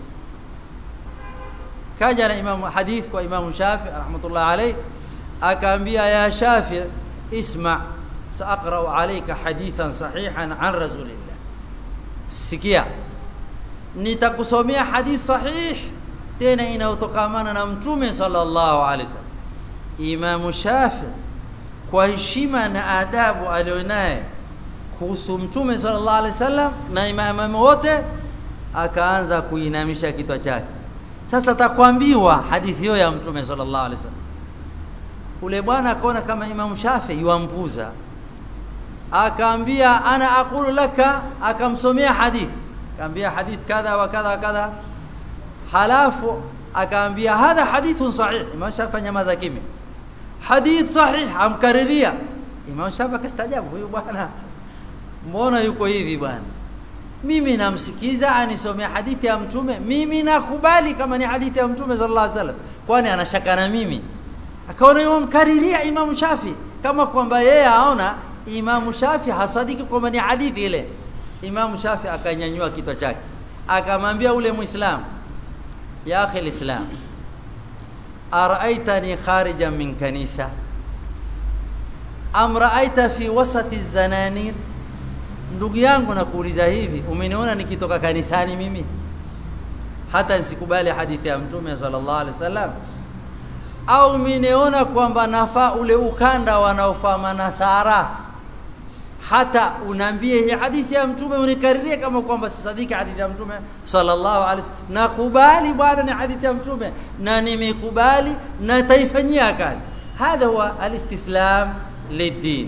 kaja na imamu hadith kwa imamu Shafi rahmatullah alayhi akaambia ya Shafi isma saaqra'u alayka hadithan sahihan an rasulillah sikia nitakusomea hadith sahih tena inayotokamana na mtume sallallahu alayhi wasallam imamu Shafi kwa heshima na adabu alionaye kuhusu mtume sallallahu alayhi wasallam na imamu wote akaanza kuinamisha kichwa chake sasa takwambiwa hadithi hiyo ya mtume sallallahu alaihi wasallam ule bwana akaona kama Imam Shafi yuampuza akaambia ana aqulu laka akamsomea hadithi akaambia hadith kadha wa kadha kadha halafu akaambia hadha hadithun sahih Imam Shafi nyamaza kimya hadith sahih amkariria Imam Shafi akastajabu huyu bwana mbona yuko hivi bwana mimi namsikiza anisomea hadithi ya mtume mimi nakubali kama ni hadithi ya mtume sallallahu alaihi wasallam kwani anashaka na mimi akaona yomkariria Imam Shafi kama kwamba yeye aona Imam Shafi hasadiki kwamba ni hadithi ile Imam Shafi akanyanyua kichwa chake akamwambia ule muislam ya akhi alislam araaitani kharijan min kanisa am raaita fi wasati zananir ndugu yangu nakuuliza hivi umeniona nikitoka kanisani mimi hata nisikubali hadithi ya mtume sallallahu alaihi wasallam au umeniona kwamba nafaa ule ukanda wanaofaa manasara hata unaambie hii hadithi ya mtume unikaririe kama kwamba sisadiki hadithi ya mtume sallallahu alaihi wasallam nakubali bwana ni hadithi ya mtume na nimekubali na taifanyia kazi hadha huwa alistislam lidin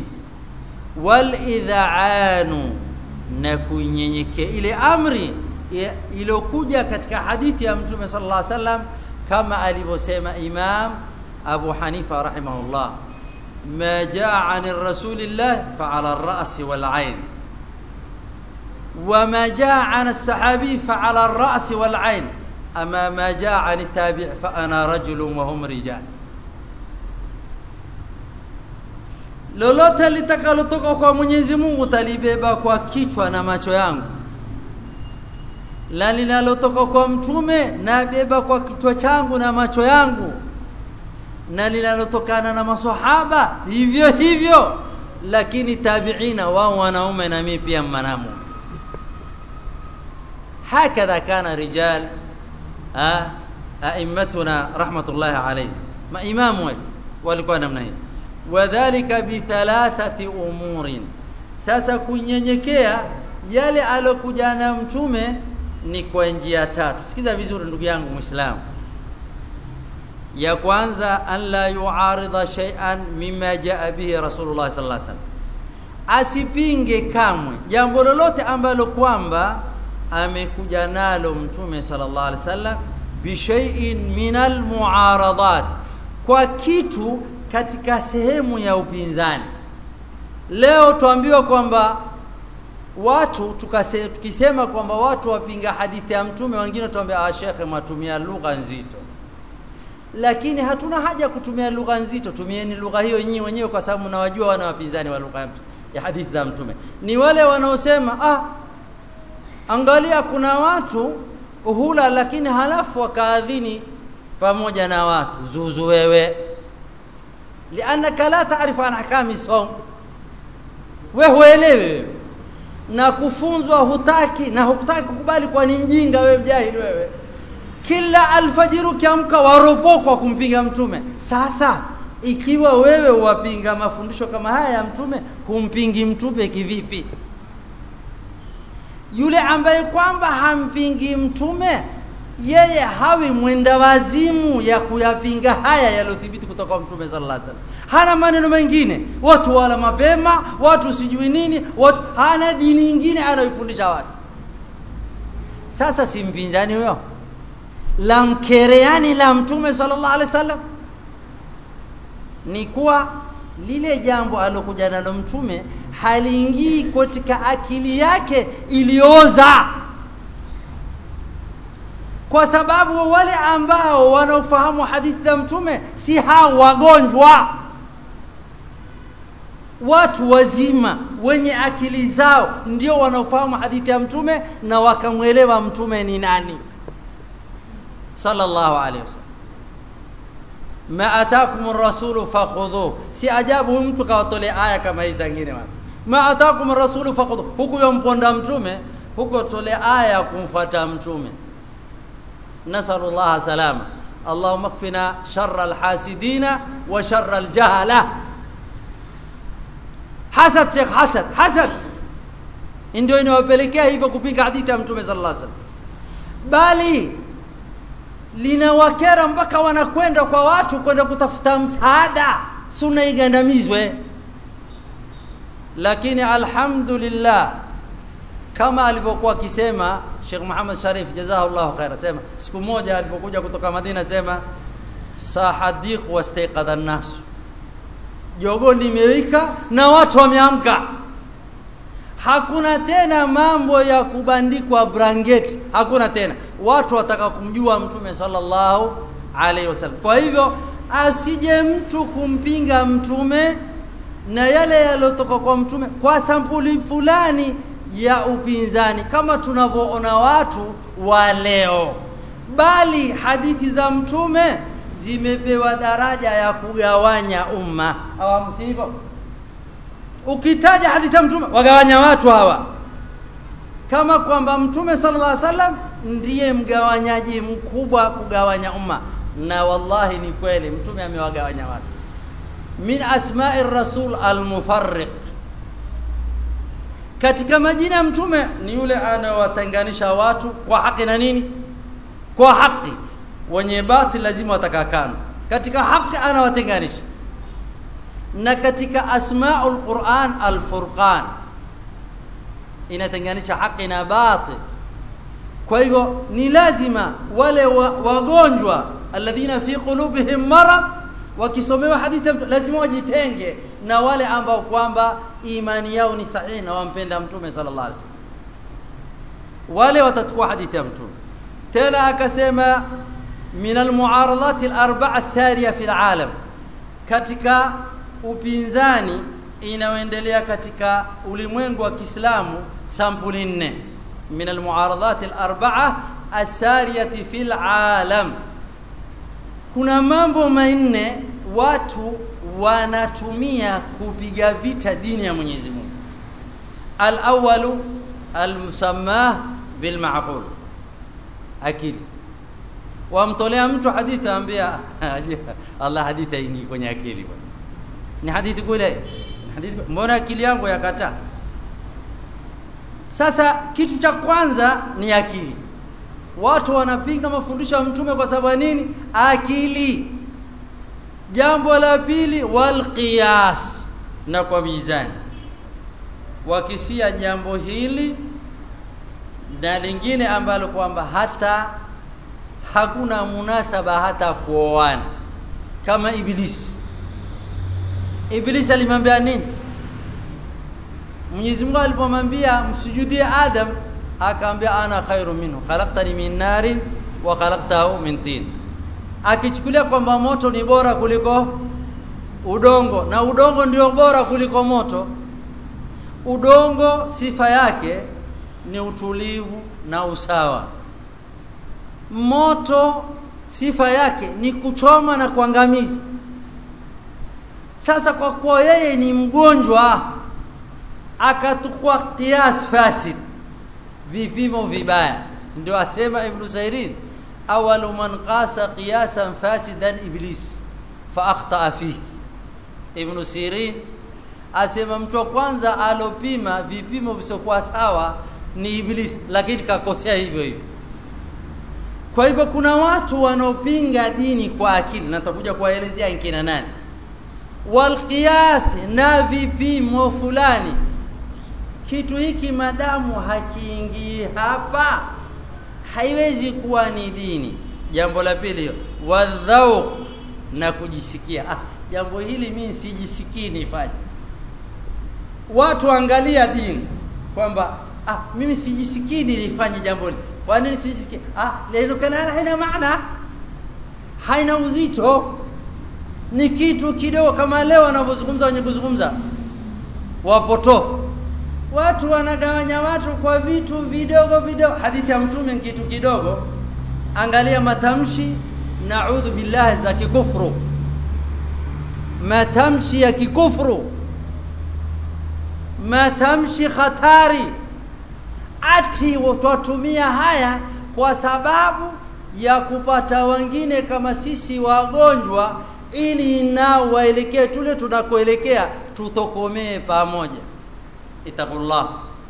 walidhaanu na kunyenyekea ile amri iliyokuja katika hadithi ya mtume sallallahu alaihi wasallam kama alivyosema Imam Abu Hanifa rahimahullah ما جاء عن الرسول الله فعلى الرأس والعين وما جاء عن الصحابي فعلى الرأس والعين أما ما جاء عن التابع فأنا رجل وهم رجال lolote litakalotoka kwa Mwenyezi Mungu talibeba kwa kichwa na macho yangu la linalotoka kwa mtume nabeba kwa kichwa changu na macho yangu na linalotokana na maswahaba hivyo hivyo lakini tabiina wao wanaume na mimi pia manamu hakadha kana rijal aimmatuna rahmatullahi alayhi maimamu wetu walikuwa namna hii wadhālika bi thalathati umurin sasa kunyenyekea yale alokuja na mtume ni kwa njia tatu sikiza vizuri ndugu yangu muislamu ya kwanza an la yuarida shay'an mimma jaa bihi rasulullah sallallahu alaihi wasallam asipinge kamwe jambo lolote ambalo kwamba amekuja nalo mtume sallallahu alaihi wasallam bishai'in min almuaradat kwa kitu katika sehemu ya upinzani leo tuambiwa kwamba watu tukase, tukisema kwamba watu wapinga hadithi ya mtume wengine tuambia ah shekhe mwatumia lugha nzito lakini hatuna haja kutumia lugha nzito tumieni lugha hiyo nyinyi wenyewe kwa sababu mnawajua wana wapinzani wa lugha ya hadithi za mtume ni wale wanaosema ah angalia kuna watu hula lakini halafu wakaadhini pamoja na watu zuzu wewe lianaka la taarifu an ahkami som wewe huelewi na kufunzwa hutaki na hukutaki kukubali kwa ni mjinga wewe mjahili wewe kila alfajiri ukiamka waropokwa kumpinga mtume sasa ikiwa wewe wapinga mafundisho kama haya ya mtume humpingi mtume kivipi yule ambaye kwamba hampingi mtume yeye hawi mwenda wazimu ya kuyapinga haya yaliyothibiti kutoka kwa mtume sallallahu alaihi wasallam hana maneno mengine watu wala mapema watu sijui nini watu hana dini nyingine anaifundisha watu sasa si mpinzani huyo la mkereani la mtume sallallahu alaihi wasallam ni kuwa lile jambo alokuja nalo mtume haliingii katika akili yake ilioza kwa sababu wale ambao wanaofahamu hadithi za mtume si hao wagonjwa watu wazima wenye akili zao ndio wanaofahamu hadithi ya mtume na wakamwelewa mtume ni nani sallallahu alaihi wasallam ma atakum ar-rasulu fakhudhu si ajabu mtu kawatolea aya kama hizi zingine watu ma atakum ar-rasulu fakhudhu huku yomponda mtume huko tolea aya ya kumfuata mtume nasallallahu salama allahumma kfina sharra al-hasidina wa sharra al-jahala hasad sheikh hasad hasad ndio inawapelekea hivyo kupinga hadithi ya mtume sallallahu alaihi wasallam bali linawakera mpaka wanakwenda kwa watu kwenda kutafuta msaada sunna igandamizwe lakini alhamdulillah kama alivyokuwa akisema Sheikh Muhammad Sharif jazahullahu khaira sema siku moja alipokuja kutoka Madina sema sahadiq wastaiqadha an-nas jogo limewika na watu wameamka hakuna tena mambo ya kubandikwa brangeti hakuna tena watu wataka kumjua mtume sallallahu alaihi wasallam kwa hivyo asije mtu kumpinga mtume na yale yaliyotoka kwa mtume kwa sampuli fulani ya upinzani kama tunavyoona watu wa leo bali hadithi za mtume zimepewa daraja ya kugawanya umma awamu sivyo ukitaja hadithi ya mtume wagawanya watu hawa kama kwamba mtume sallallahu alaihi wasallam ndiye mgawanyaji mkubwa kugawanya umma na wallahi ni kweli mtume amewagawanya watu min asma'i rasul almufarriq katika majina ya mtume ni yule anayewatenganisha watu kwa haki na nini kwa haki wenye batil lazima watakakana katika haki anawatenganisha na katika asmaul Qur'an al-Furqan inatenganisha haki na batil kwa hivyo ni lazima wale wa, wagonjwa alladhina fi qulubihim marad wakisomewa hadithi lazima wajitenge na wale ambao kwamba imani yao ni sahihi na wampenda mtume sallallahu alaihi wasallam wale watachukua hadithi ya mtume tena akasema min almuaradat alarba'a sariya fi alalam katika upinzani inayoendelea katika ulimwengu wa Kiislamu sampuli nne min almuaradat alarba'a asariyati fil alam kuna mambo manne watu wanatumia kupiga vita dini ya Mwenyezi Mungu al-awwalu al-musamma bil ma'qul akili wamtolea mtu hadithi ambia Allah hadithi hii kwenye akili bwana ni hadithi kule hadithi mbona akili yangu yakataa sasa kitu cha kwanza ni akili watu wanapinga mafundisho ya mtume kwa sababu nini akili jambo la pili wal qiyas na kwa mizani wakisia jambo hili na lingine ambalo kwamba hata hakuna munasaba hata kuoana kama ibilisi ibilisi alimwambia nini Mwenyezi Mungu alipomwambia msujudie Adam akaambia ana khairu minhu khalaqtani min narin wa khalaqtahu min tin akichukulia kwamba moto ni bora kuliko udongo na udongo ndio bora kuliko moto udongo sifa yake ni utulivu na usawa moto sifa yake ni kuchoma na kuangamiza sasa kwa kuwa yeye ni mgonjwa akatukua kias fasid vipimo vibaya ndio asema ibn Sairin awalu man qasa qiyasan fasidan iblis fa akhta fihi ibn Sirin asema mtu wa kwanza alopima vipimo visiokuwa sawa ni iblis lakini kakosea hivyo hivyo kwa hivyo kuna watu wanaopinga dini kwa akili na tutakuja kuwaelezea nkina nani walqiyas na vipimo fulani kitu hiki madamu hakiingii hapa haiwezi kuwa ni dini jambo la pili wadhauq na kujisikia ah, jambo hili mimi sijisikii nifanye watu angalia dini kwamba ah, mimi sijisikii nilifanye jambo hili kwa nini sijisikii ah leo kana haina maana haina uzito ni kitu kidogo kama leo wanavyozungumza wenye kuzungumza wapotofu watu wanagawanya watu kwa vitu vidogo vidogo hadithi ya mtume ni kitu kidogo angalia matamshi naudhu billahi za kikufru matamshi ya kikufru matamshi hatari ati twatumia haya kwa sababu ya kupata wengine kama sisi wagonjwa ili nao waelekee tule tunakoelekea tutokomee pamoja itaqullah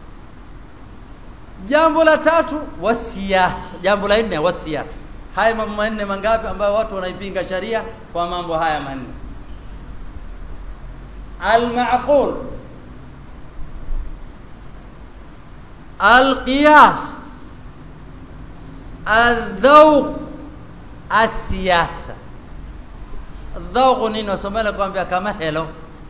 jambo la tatu wasiasa jambo la nne wasiasa haya mambo manne mangapi ambayo watu wanaipinga sharia kwa mambo haya manne al-ma'qul al-qiyas al-dhawq as-siyasa dhawq nini wasomela kwambia kama helo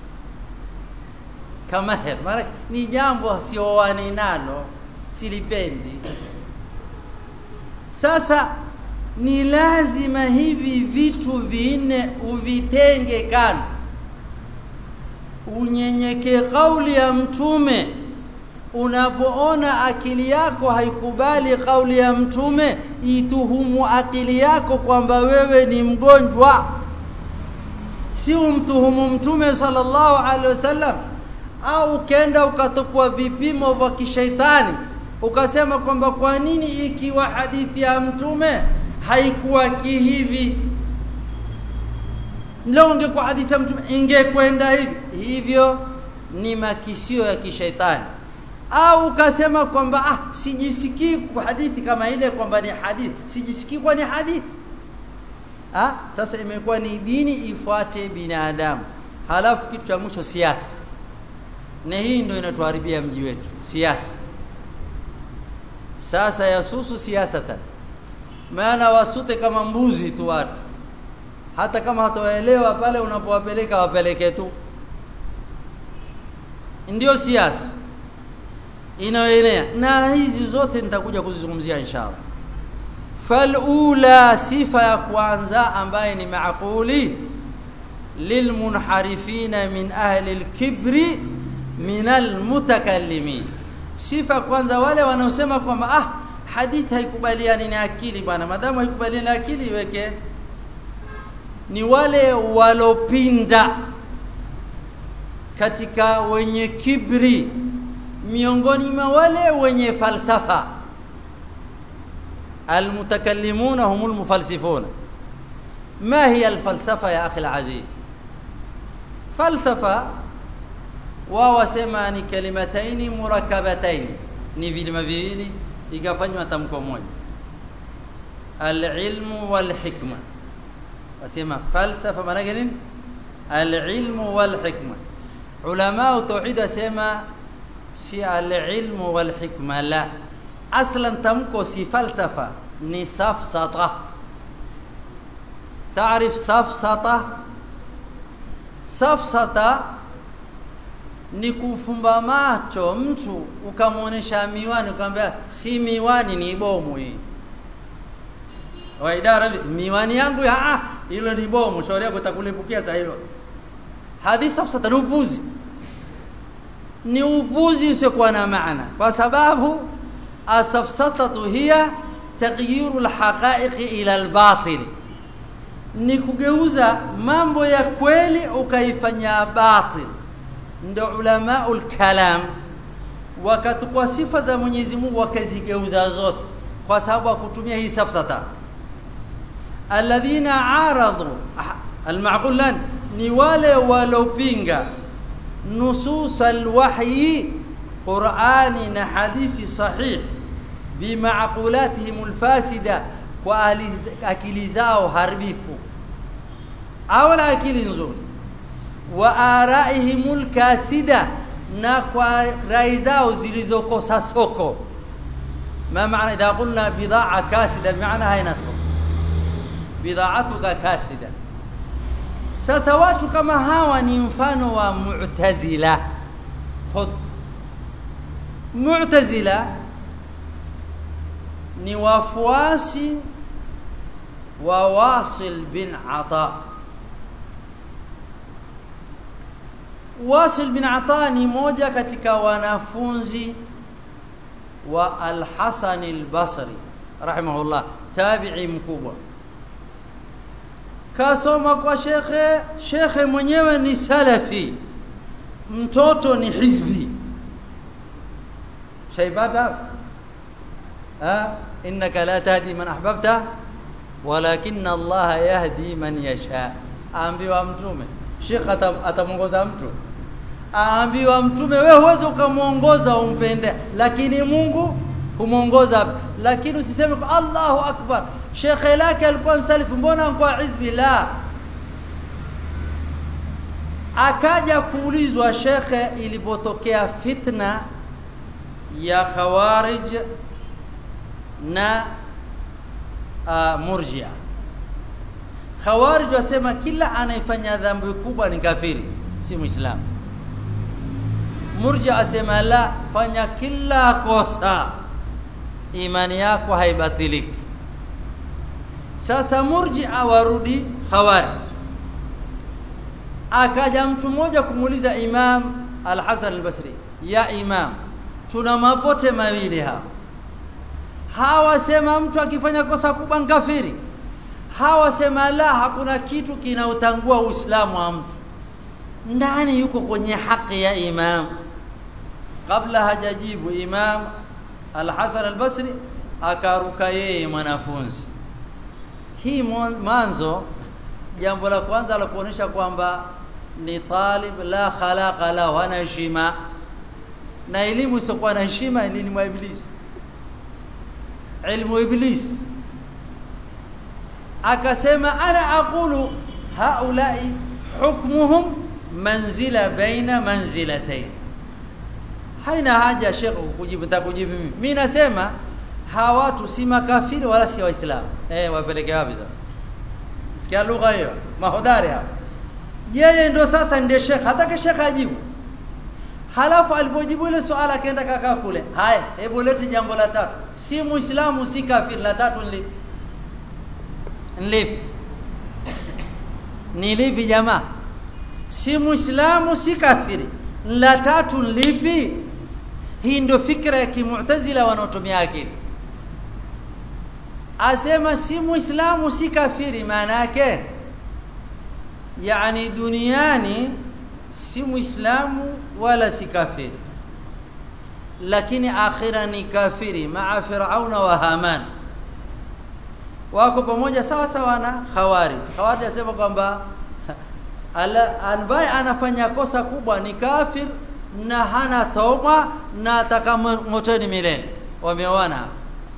kama helo maana ni jambo sioani nalo silipendi sasa ni lazima hivi vitu vinne uvitenge kando unyenyekee kauli ya mtume unapoona akili yako haikubali kauli ya mtume ituhumu akili yako kwamba wewe ni mgonjwa si umtuhumu mtume sallallahu alaihi wasallam au ukenda ukatokwa vipimo vya kishaitani ukasema kwamba kwa nini ikiwa hadithi ya mtume haikuwa kihivi leo ungekuwa hadithi ya mtume ingekwenda hivi hivyo ni makisio ya kishaitani au ukasema kwamba ah sijisikii kwa hadithi kama ile kwamba ni hadithi sijisikii kwa ni hadithi ah sasa imekuwa ni dini ifuate binadamu halafu kitu cha mwisho siasa na hii ndio inatuharibia mji wetu siasa sasa yasusu siasatan maana wasute kama mbuzi tu watu hata kama hatawaelewa pale unapowapeleka wapeleke tu ndio siasa inayoenea na hizi zote nitakuja kuzizungumzia inshallah falula sifa ya kwanza ambaye ni maaquli lilmunharifina min ahli alkibri min almutakallimin sifa kwanza wale wanaosema kwamba ah hadithi haikubaliani na akili bwana madamu haikubaliani na akili iweke ni wale walopinda katika wenye kibri miongoni mwa wale wenye falsafa المتكلمون هم المفلسفون ما هي الفلسفة يا أخي العزيز فلسفة وهو سماني كلمتين مركبتين ni vilima viwili ikafanywa tamko moja alilmu walhikma wasema falsafa maana yake nini alilmu walhikma ulama tauhid wasema si alilmu walhikma la aslan tamko si falsafa ni safsata تعرف سفسطة safsata ni kufumba macho mtu ukamwonyesha miwani ukamwambia si miwani ni bomu hii wa idara miwani yangu ya ah hilo ni bomu shauri yako itakulipukia saa hiyo hadi safsata ni upuzi ni upuzi usiokuwa na maana kwa sababu asafsatatu hiya taghyiru alhaqaiqi ila albatil ni kugeuza mambo ya kweli ukaifanya batil ndio ulamaul kalam wakatukua sifa za Mwenyezi Mungu wakazigeuza zote kwa sababu akutumia hii safsata alladhina aradu almaqulan ni wale walopinga nusus alwahyi qur'ani na hadithi sahih bimaqulatihim alfasida kwa akili zao haribifu au na akili nzuri wa araihimul kasida na kwa rai zao zilizokosa soko ma maana idha qulna bid'a kasida maana haina soko bid'atuka kasida sasa watu kama hawa ni mfano wa mu'tazila khud mu'tazila ni wafuasi wa Wasil bin Ata Wasil bin Ata ni moja katika wanafunzi wa Al-Hasan al-Basri rahimahullah tabi'i mkubwa kasoma kwa shekhe shekhe mwenyewe ni salafi mtoto ni hizbi shaibata ha innaka la tahdi man ahbabta walakinna Allah yahdi man yasha aambiwa mtume Sheikh atamuongoza mtu aambiwa mtume wewe huwezi ukamuongoza umpende lakini Mungu humuongoza lakini usiseme kwa Allahu akbar shekhe lake alikuwa msalifu mbona kwa hizbi la akaja kuulizwa shekhe ilipotokea fitna ya khawarij na uh, murjia khawarij wasema kila anayefanya dhambi kubwa ni kafiri si muislamu murjia asema la fanya kila kosa imani yako haibatiliki sasa murjia warudi khawarij akaja mtu mmoja kumuuliza imam al-Hasan al-Basri ya imam tuna mapote mawili hapa hawa sema mtu akifanya kosa kubwa kafiri hawa sema la hakuna kitu kinautangua uislamu wa mtu ndani yuko kwenye haki ya imam kabla hajajibu imam al-Hasan al-Basri akaruka yeye mwanafunzi hii mwanzo jambo la kwanza la kuonesha kwamba ni talib la khalaqa la hana heshima na elimu isokuwa na heshima elimu ya iblisi ilmu iblis akasema ana aqulu haulai hukmuhum manzila baina manzilatayn haina haja shekhu kujibu nitakujibu mimi mimi nasema hawa watu si makafiri wala si waislamu eh wapeleke wapi sasa sikia lugha hiyo mahodari hapo yeye ndo sasa ndiye shekh hataka shekh ajibu halafu alipojibu ile swala akaenda kakaa kule haya hebu lete jambo la tatu si muislamu si kafiri la tatu ni lipi lipi ni lipi jamaa si muislamu si kafiri la tatu lipi hii ndio fikra ya kimu'tazila wanaotumia akili asema si muislamu si kafiri maana yake yani duniani si muislamu wala si kafiri lakini akhira ni kafiri maa firauna wa haman wako pamoja sawa sawa na khawarij khawarij asema kwamba ambaye anafanya kosa kubwa ni kafir na hana tauba na ataka motoni milele wameoana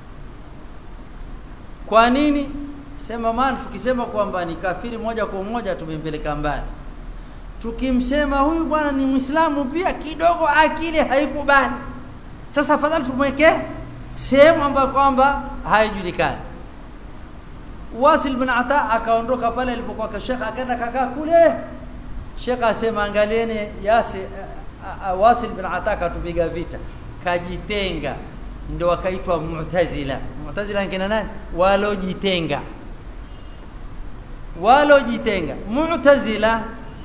kwa nini sema maana tukisema kwamba ni kafiri moja kwa moja tumempeleka mbali tukimsema huyu bwana ni Muislamu pia kidogo akili haikubali sasa afadhali tumweke sehemu ambayo kwamba haijulikani Wasil bin Ata akaondoka pale alipokuwa Sheikh akaenda kakaa kule Sheikh asema angalieni Yasi uh, uh, Wasil bin Ata katupiga vita kajitenga ndio wakaitwa Mu'tazila Mu'tazila ni kina nani walojitenga walojitenga Mu'tazila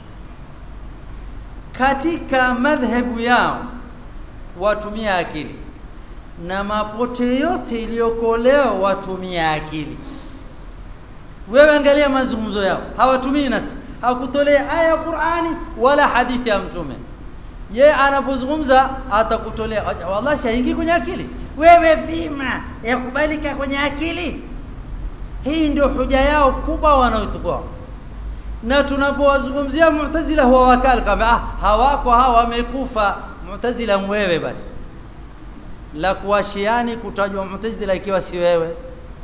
katika madhhabu yao watumia akili na mapote yote iliyoko leo watumia akili wewe angalia mazungumzo yao hawatumii nasi hakutolea aya ya Qur'ani wala hadithi ya mtume ye anapozungumza atakutolea wallahi shaingi kwenye akili wewe vima yakubalika kwenye akili hii ndio hoja yao kubwa wanaotukua na tunapowazungumzia mu'tazila huwa wakali kama ah hawako hawa wamekufa mu'tazila mwewe basi la kuwashiani kutajwa mu'tazila ikiwa si wewe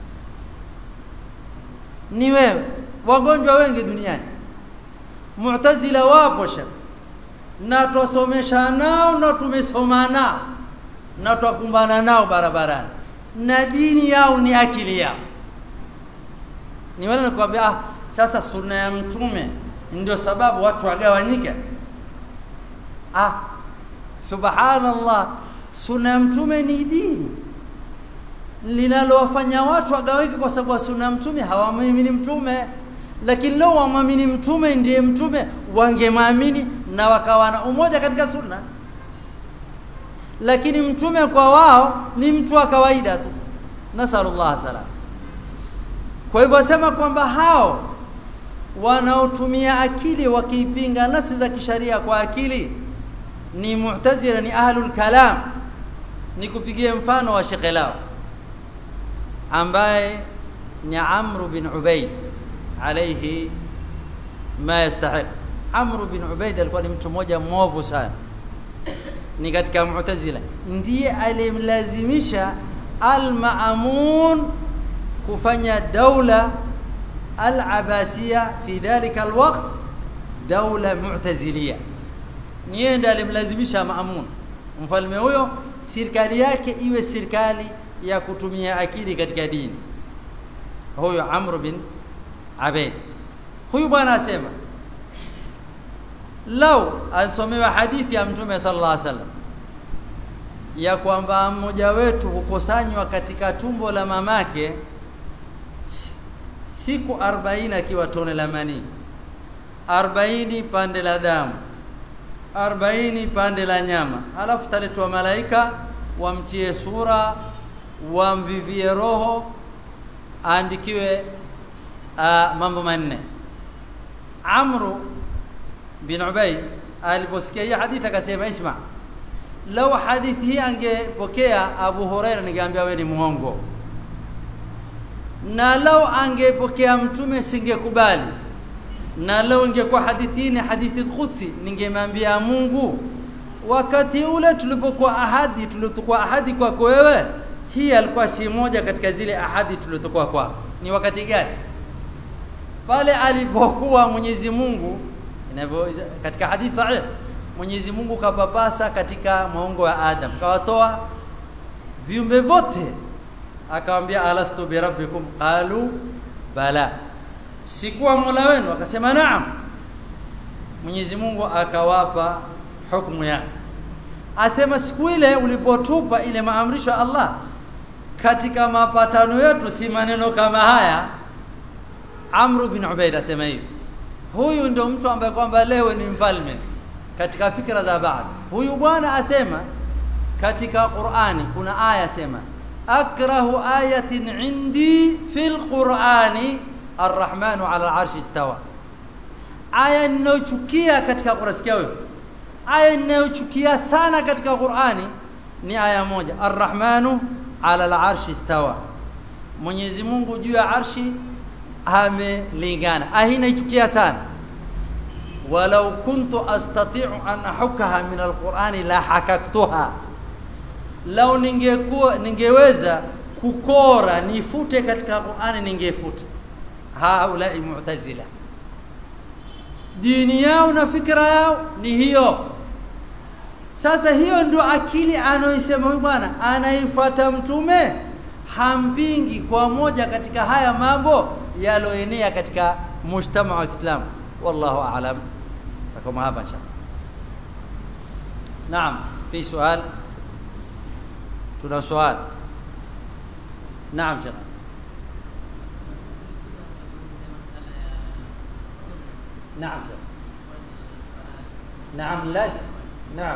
ni wewe wagonjwa wengi duniani mu'tazila wapo shaka na twasomesha nao na tumesoma nao na twakumbana nao barabarani na dini yao ni akili yao ni wale nakwambia ah sasa sunna ya mtume ndio sababu watu wagawanyike ah subhanallah sunna ya mtume ni dini linalowafanya watu wagawike kwa sababu sunna ya mtume hawamwamini mtume lakini leo wamwamini mtume ndiye mtume wangemwamini na wakawa na umoja katika sunna lakini mtume kwa wao ni mtu wa kawaida tu nasallallahu salam kwa hivyo asema kwamba hao wanaotumia akili wakiipinga nasi za kisharia kwa akili ni mu'tazila ni ahlul kalam ni kupigia mfano wa shekhe lao ambaye ni Amr bin Ubaid alayhi ma yastahiq Amr bin Ubaid alikuwa ni mtu mmoja mwovu sana ni katika Mu'tazila ndiye alimlazimisha al-Ma'mun kufanya daula al-Abbasiyya fi dhalika al-waqt daula mu'taziliya niye ndiye alimlazimisha Ma'mun mfalme huyo serikali yake iwe serikali ya kutumia akili katika dini huyo Amr bin Abaid huyu bwana asema lau asomewa hadithi ya mtume sallallahu alaihi wasallam ya kwamba mmoja wetu hukusanywa katika tumbo la mamake siku 40 akiwa tone la manii 40 pande la damu 40 pande la nyama alafu taletwa malaika wamtie sura wamvivie roho aandikiwe uh, mambo manne Amru bin Ubay aliposikia hii hadithi akasema isma lau hadithi hii angepokea Abu Huraira ningeambia wewe ni muongo na lau angepokea mtume singekubali na lau ingekuwa hadithi hii ni hadithi khudsi ningemwambia Mungu wakati ule tulipokuwa ahadi tuliokuwa ahadi kwako wewe hii alikuwa si moja katika zile ahadi tuliotokuwa kwako ni wakati gani pale alipokuwa Mwenyezi Mungu inavyo katika hadithi sahih Mwenyezi Mungu kapapasa katika maungo ya Adam kawatoa viumbe vote akamwambia alastu bi rabbikum qalu bala sikuwa mola wenu akasema naam Mwenyezi Mungu akawapa hukumu yake asema siku ile ulipotupa ile maamrisho ya Allah katika mapatano yetu si maneno kama haya Amr bin Ubaid asema hivi huyu ndio mtu ambaye kwamba leo ni mfalme katika fikra za baadhi huyu bwana asema katika Qur'ani kuna aya sema akrahu ayatin indi fil Qur'ani arrahmanu ala arshi istawa aya ninayochukia katika Qur'ani sikia wewe aya ninayochukia sana katika Qur'ani ni aya moja arrahmanu ala al-arshi istawa Mwenyezi Mungu juu ya arshi amelingana ahina ichukia sana walau kuntu astati'u an ahukaha min alqur'ani la hakaktuha lau ningekuwa ningeweza kukora nifute katika Qur'ani ningefuta haulai mu'tazila dini yao na fikra yao ni hiyo sasa hiyo ndio akili anaoisema huyu bwana anaifuata mtume hampingi kwa moja katika haya mambo yaloenea katika mujtama wa Kiislamu wallahu aalam takoma hapa insha naam fi swali tuna swali naam shekh نعم شيخ نعم لازم نعم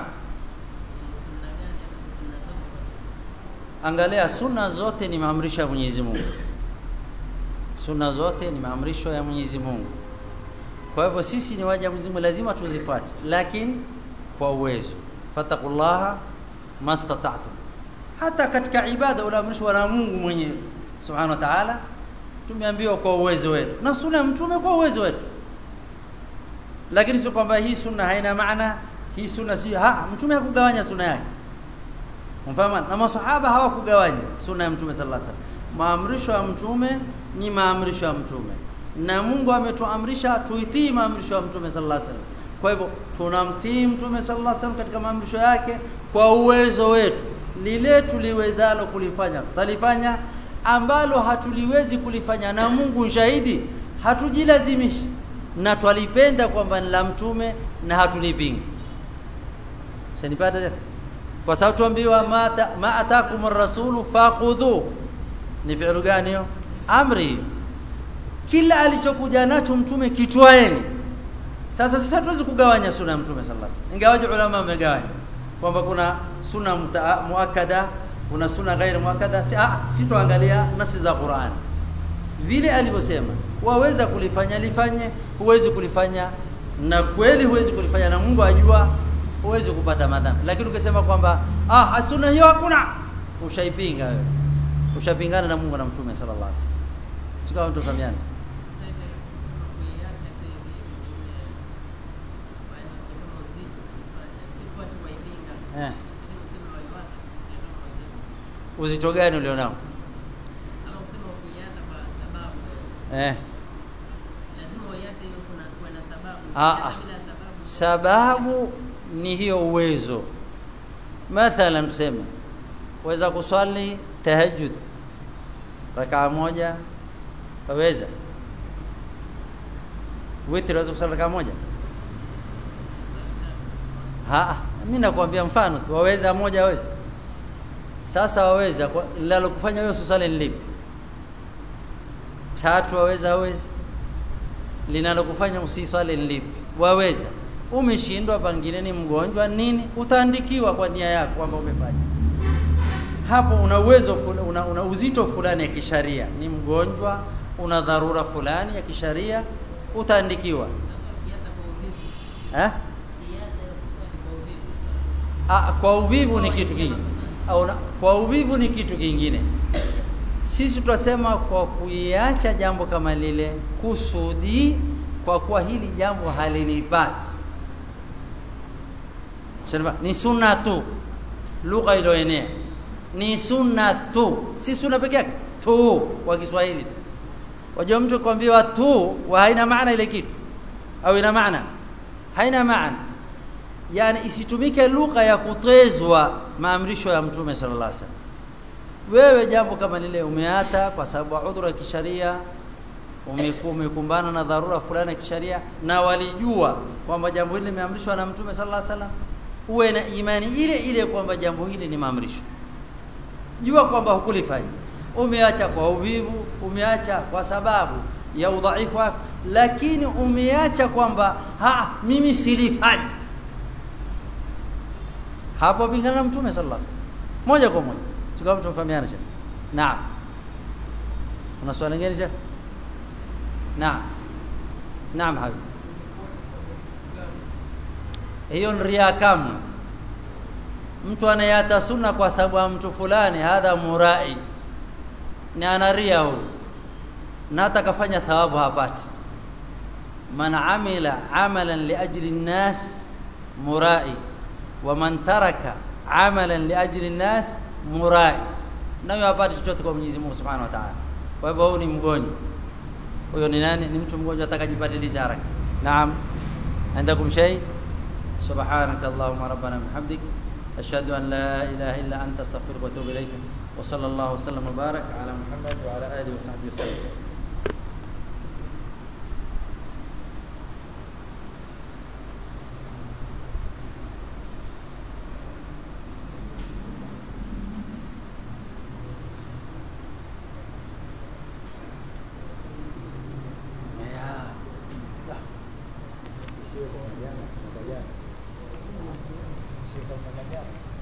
angalia sunna zote ni maamrisho ya Mwenyezi Mungu sunna zote ni maamrisho ya Mwenyezi Mungu kwa hivyo sisi ni waja Mwenyezi Mungu lazima tuzifuate lakini kwa uwezo fatakullaha mastata'tum hata katika ibada unaamrishwa na Mungu mwenyewe subhanahu wa ta'ala tumeambiwa kwa uwezo wetu na sunna ya mtume kwa uwezo wetu lakini sio kwamba hii sunna haina maana hii sunna si ha mtume hakugawanya sunna yake mfahamu na masahaba hawakugawanya sunna ya mtume sallallahu alaihi wasallam maamrisho ya mtume ni maamrisho ya mtume na Mungu ametuamrisha tuitii maamrisho ya mtume sallallahu alaihi wasallam kwa hivyo tunamtii mtume sallallahu alaihi wasallam katika maamrisho yake kwa uwezo wetu lile tuliwezalo kulifanya tutalifanya ambalo hatuliwezi kulifanya na Mungu shahidi hatujilazimishi na twalipenda kwamba ni la mtume na hatulipingi shanipata kwa sababu tuambiwa ma, ma atakum rasulu fakhudhu ni fi'lu gani hiyo amri kila alichokuja nacho mtume kitwaeni sasa sasa tuwezi kugawanya sunna ya mtume sallallahu alaihi wasallam ingawaje ulama wamegawanya kwamba kuna sunna muakkada kuna sunna ghairi muakkada si ah si tuangalia nasi za Qur'an vile alivyosema waweza kulifanya lifanye huwezi kulifanya na kweli huwezi kulifanya na Mungu ajua huwezi kupata madhambi lakini ukisema kwamba ah sunna hiyo hakuna ushaipinga wewe ushapingana na Mungu na Mtume sallallahu alaihi wasallam sio kama mtu fahamiana eh uzito gani ulionao eh ah, sababu ni hiyo uwezo mathalan tuseme waweza kuswali tahajjud rakaa moja waweza witri waweza kuswali rakaa moja ha mimi nakwambia mfano tu waweza moja waweza sasa waweza linalokufanya wewe usali ni lipi tatu waweza hawezi linalokufanya usiswali ni lipi waweza umeshindwa pangine ni mgonjwa nini utaandikiwa kwa nia yako kwamba umefanya hapo una uwezo una, una uzito fulani ya kisharia ni mgonjwa una dharura fulani ya kisharia utaandikiwa eh? Ah, kwa uvivu ni kitu kingine au kwa uvivu ni kitu kingine sisi tunasema kwa kuiacha jambo kama lile kusudi kwa kuwa hili jambo halinipasi sema ni sunna tu lugha iliyoenea ni sunna tu si sunna peke yake tu kwa Kiswahili wajua mtu kuambiwa tu wa haina maana ile kitu au ina maana haina maana yani isitumike lugha ya kutezwa maamrisho ya mtume sallallahu alaihi wasallam wewe jambo kama lile umeata kwa sababu udhuru ya kisharia umekumbana na dharura fulani ya kisharia na walijua kwamba jambo hili limeamrishwa na mtume sallallahu alaihi wasallam uwe na imani ile ile kwamba jambo hili ni maamrisho jua kwamba hukulifanya umeacha kwa uvivu umeacha kwa sababu ya udhaifu wako lakini umeacha kwamba ha mimi silifanyi hapo pingana na mtume sallallahu alaihi wasallam moja kwa moja sio kama tumfahamiana shekhi naam una swali lingine shekhi naam naam habibi hiyo ni ria kamwe mtu anayata sunna kwa sababu ya mtu fulani hadha murai ni anaria huyu na hata kafanya thawabu hapati man amila amalan liajli nnas murai wa man taraka amalan liajli nnas murai nayo hapati chochote kwa Mwenyezi Mungu Subhanahu wa Ta'ala kwa hivyo huyu ni mgonjwa huyo ni nani ni mtu mgonjwa atakajipatiliza haraka naam عندكم شيء سبحانك اللهم ربنا بحمدك أشهد أن لا إله إلا أنت أستغفرك وأتوب إليك وصلى الله وسلم وبارك على محمد وعلى آله وصحبه وسلم Sio kwa jana, sio kwa jana. Sio kwa jana.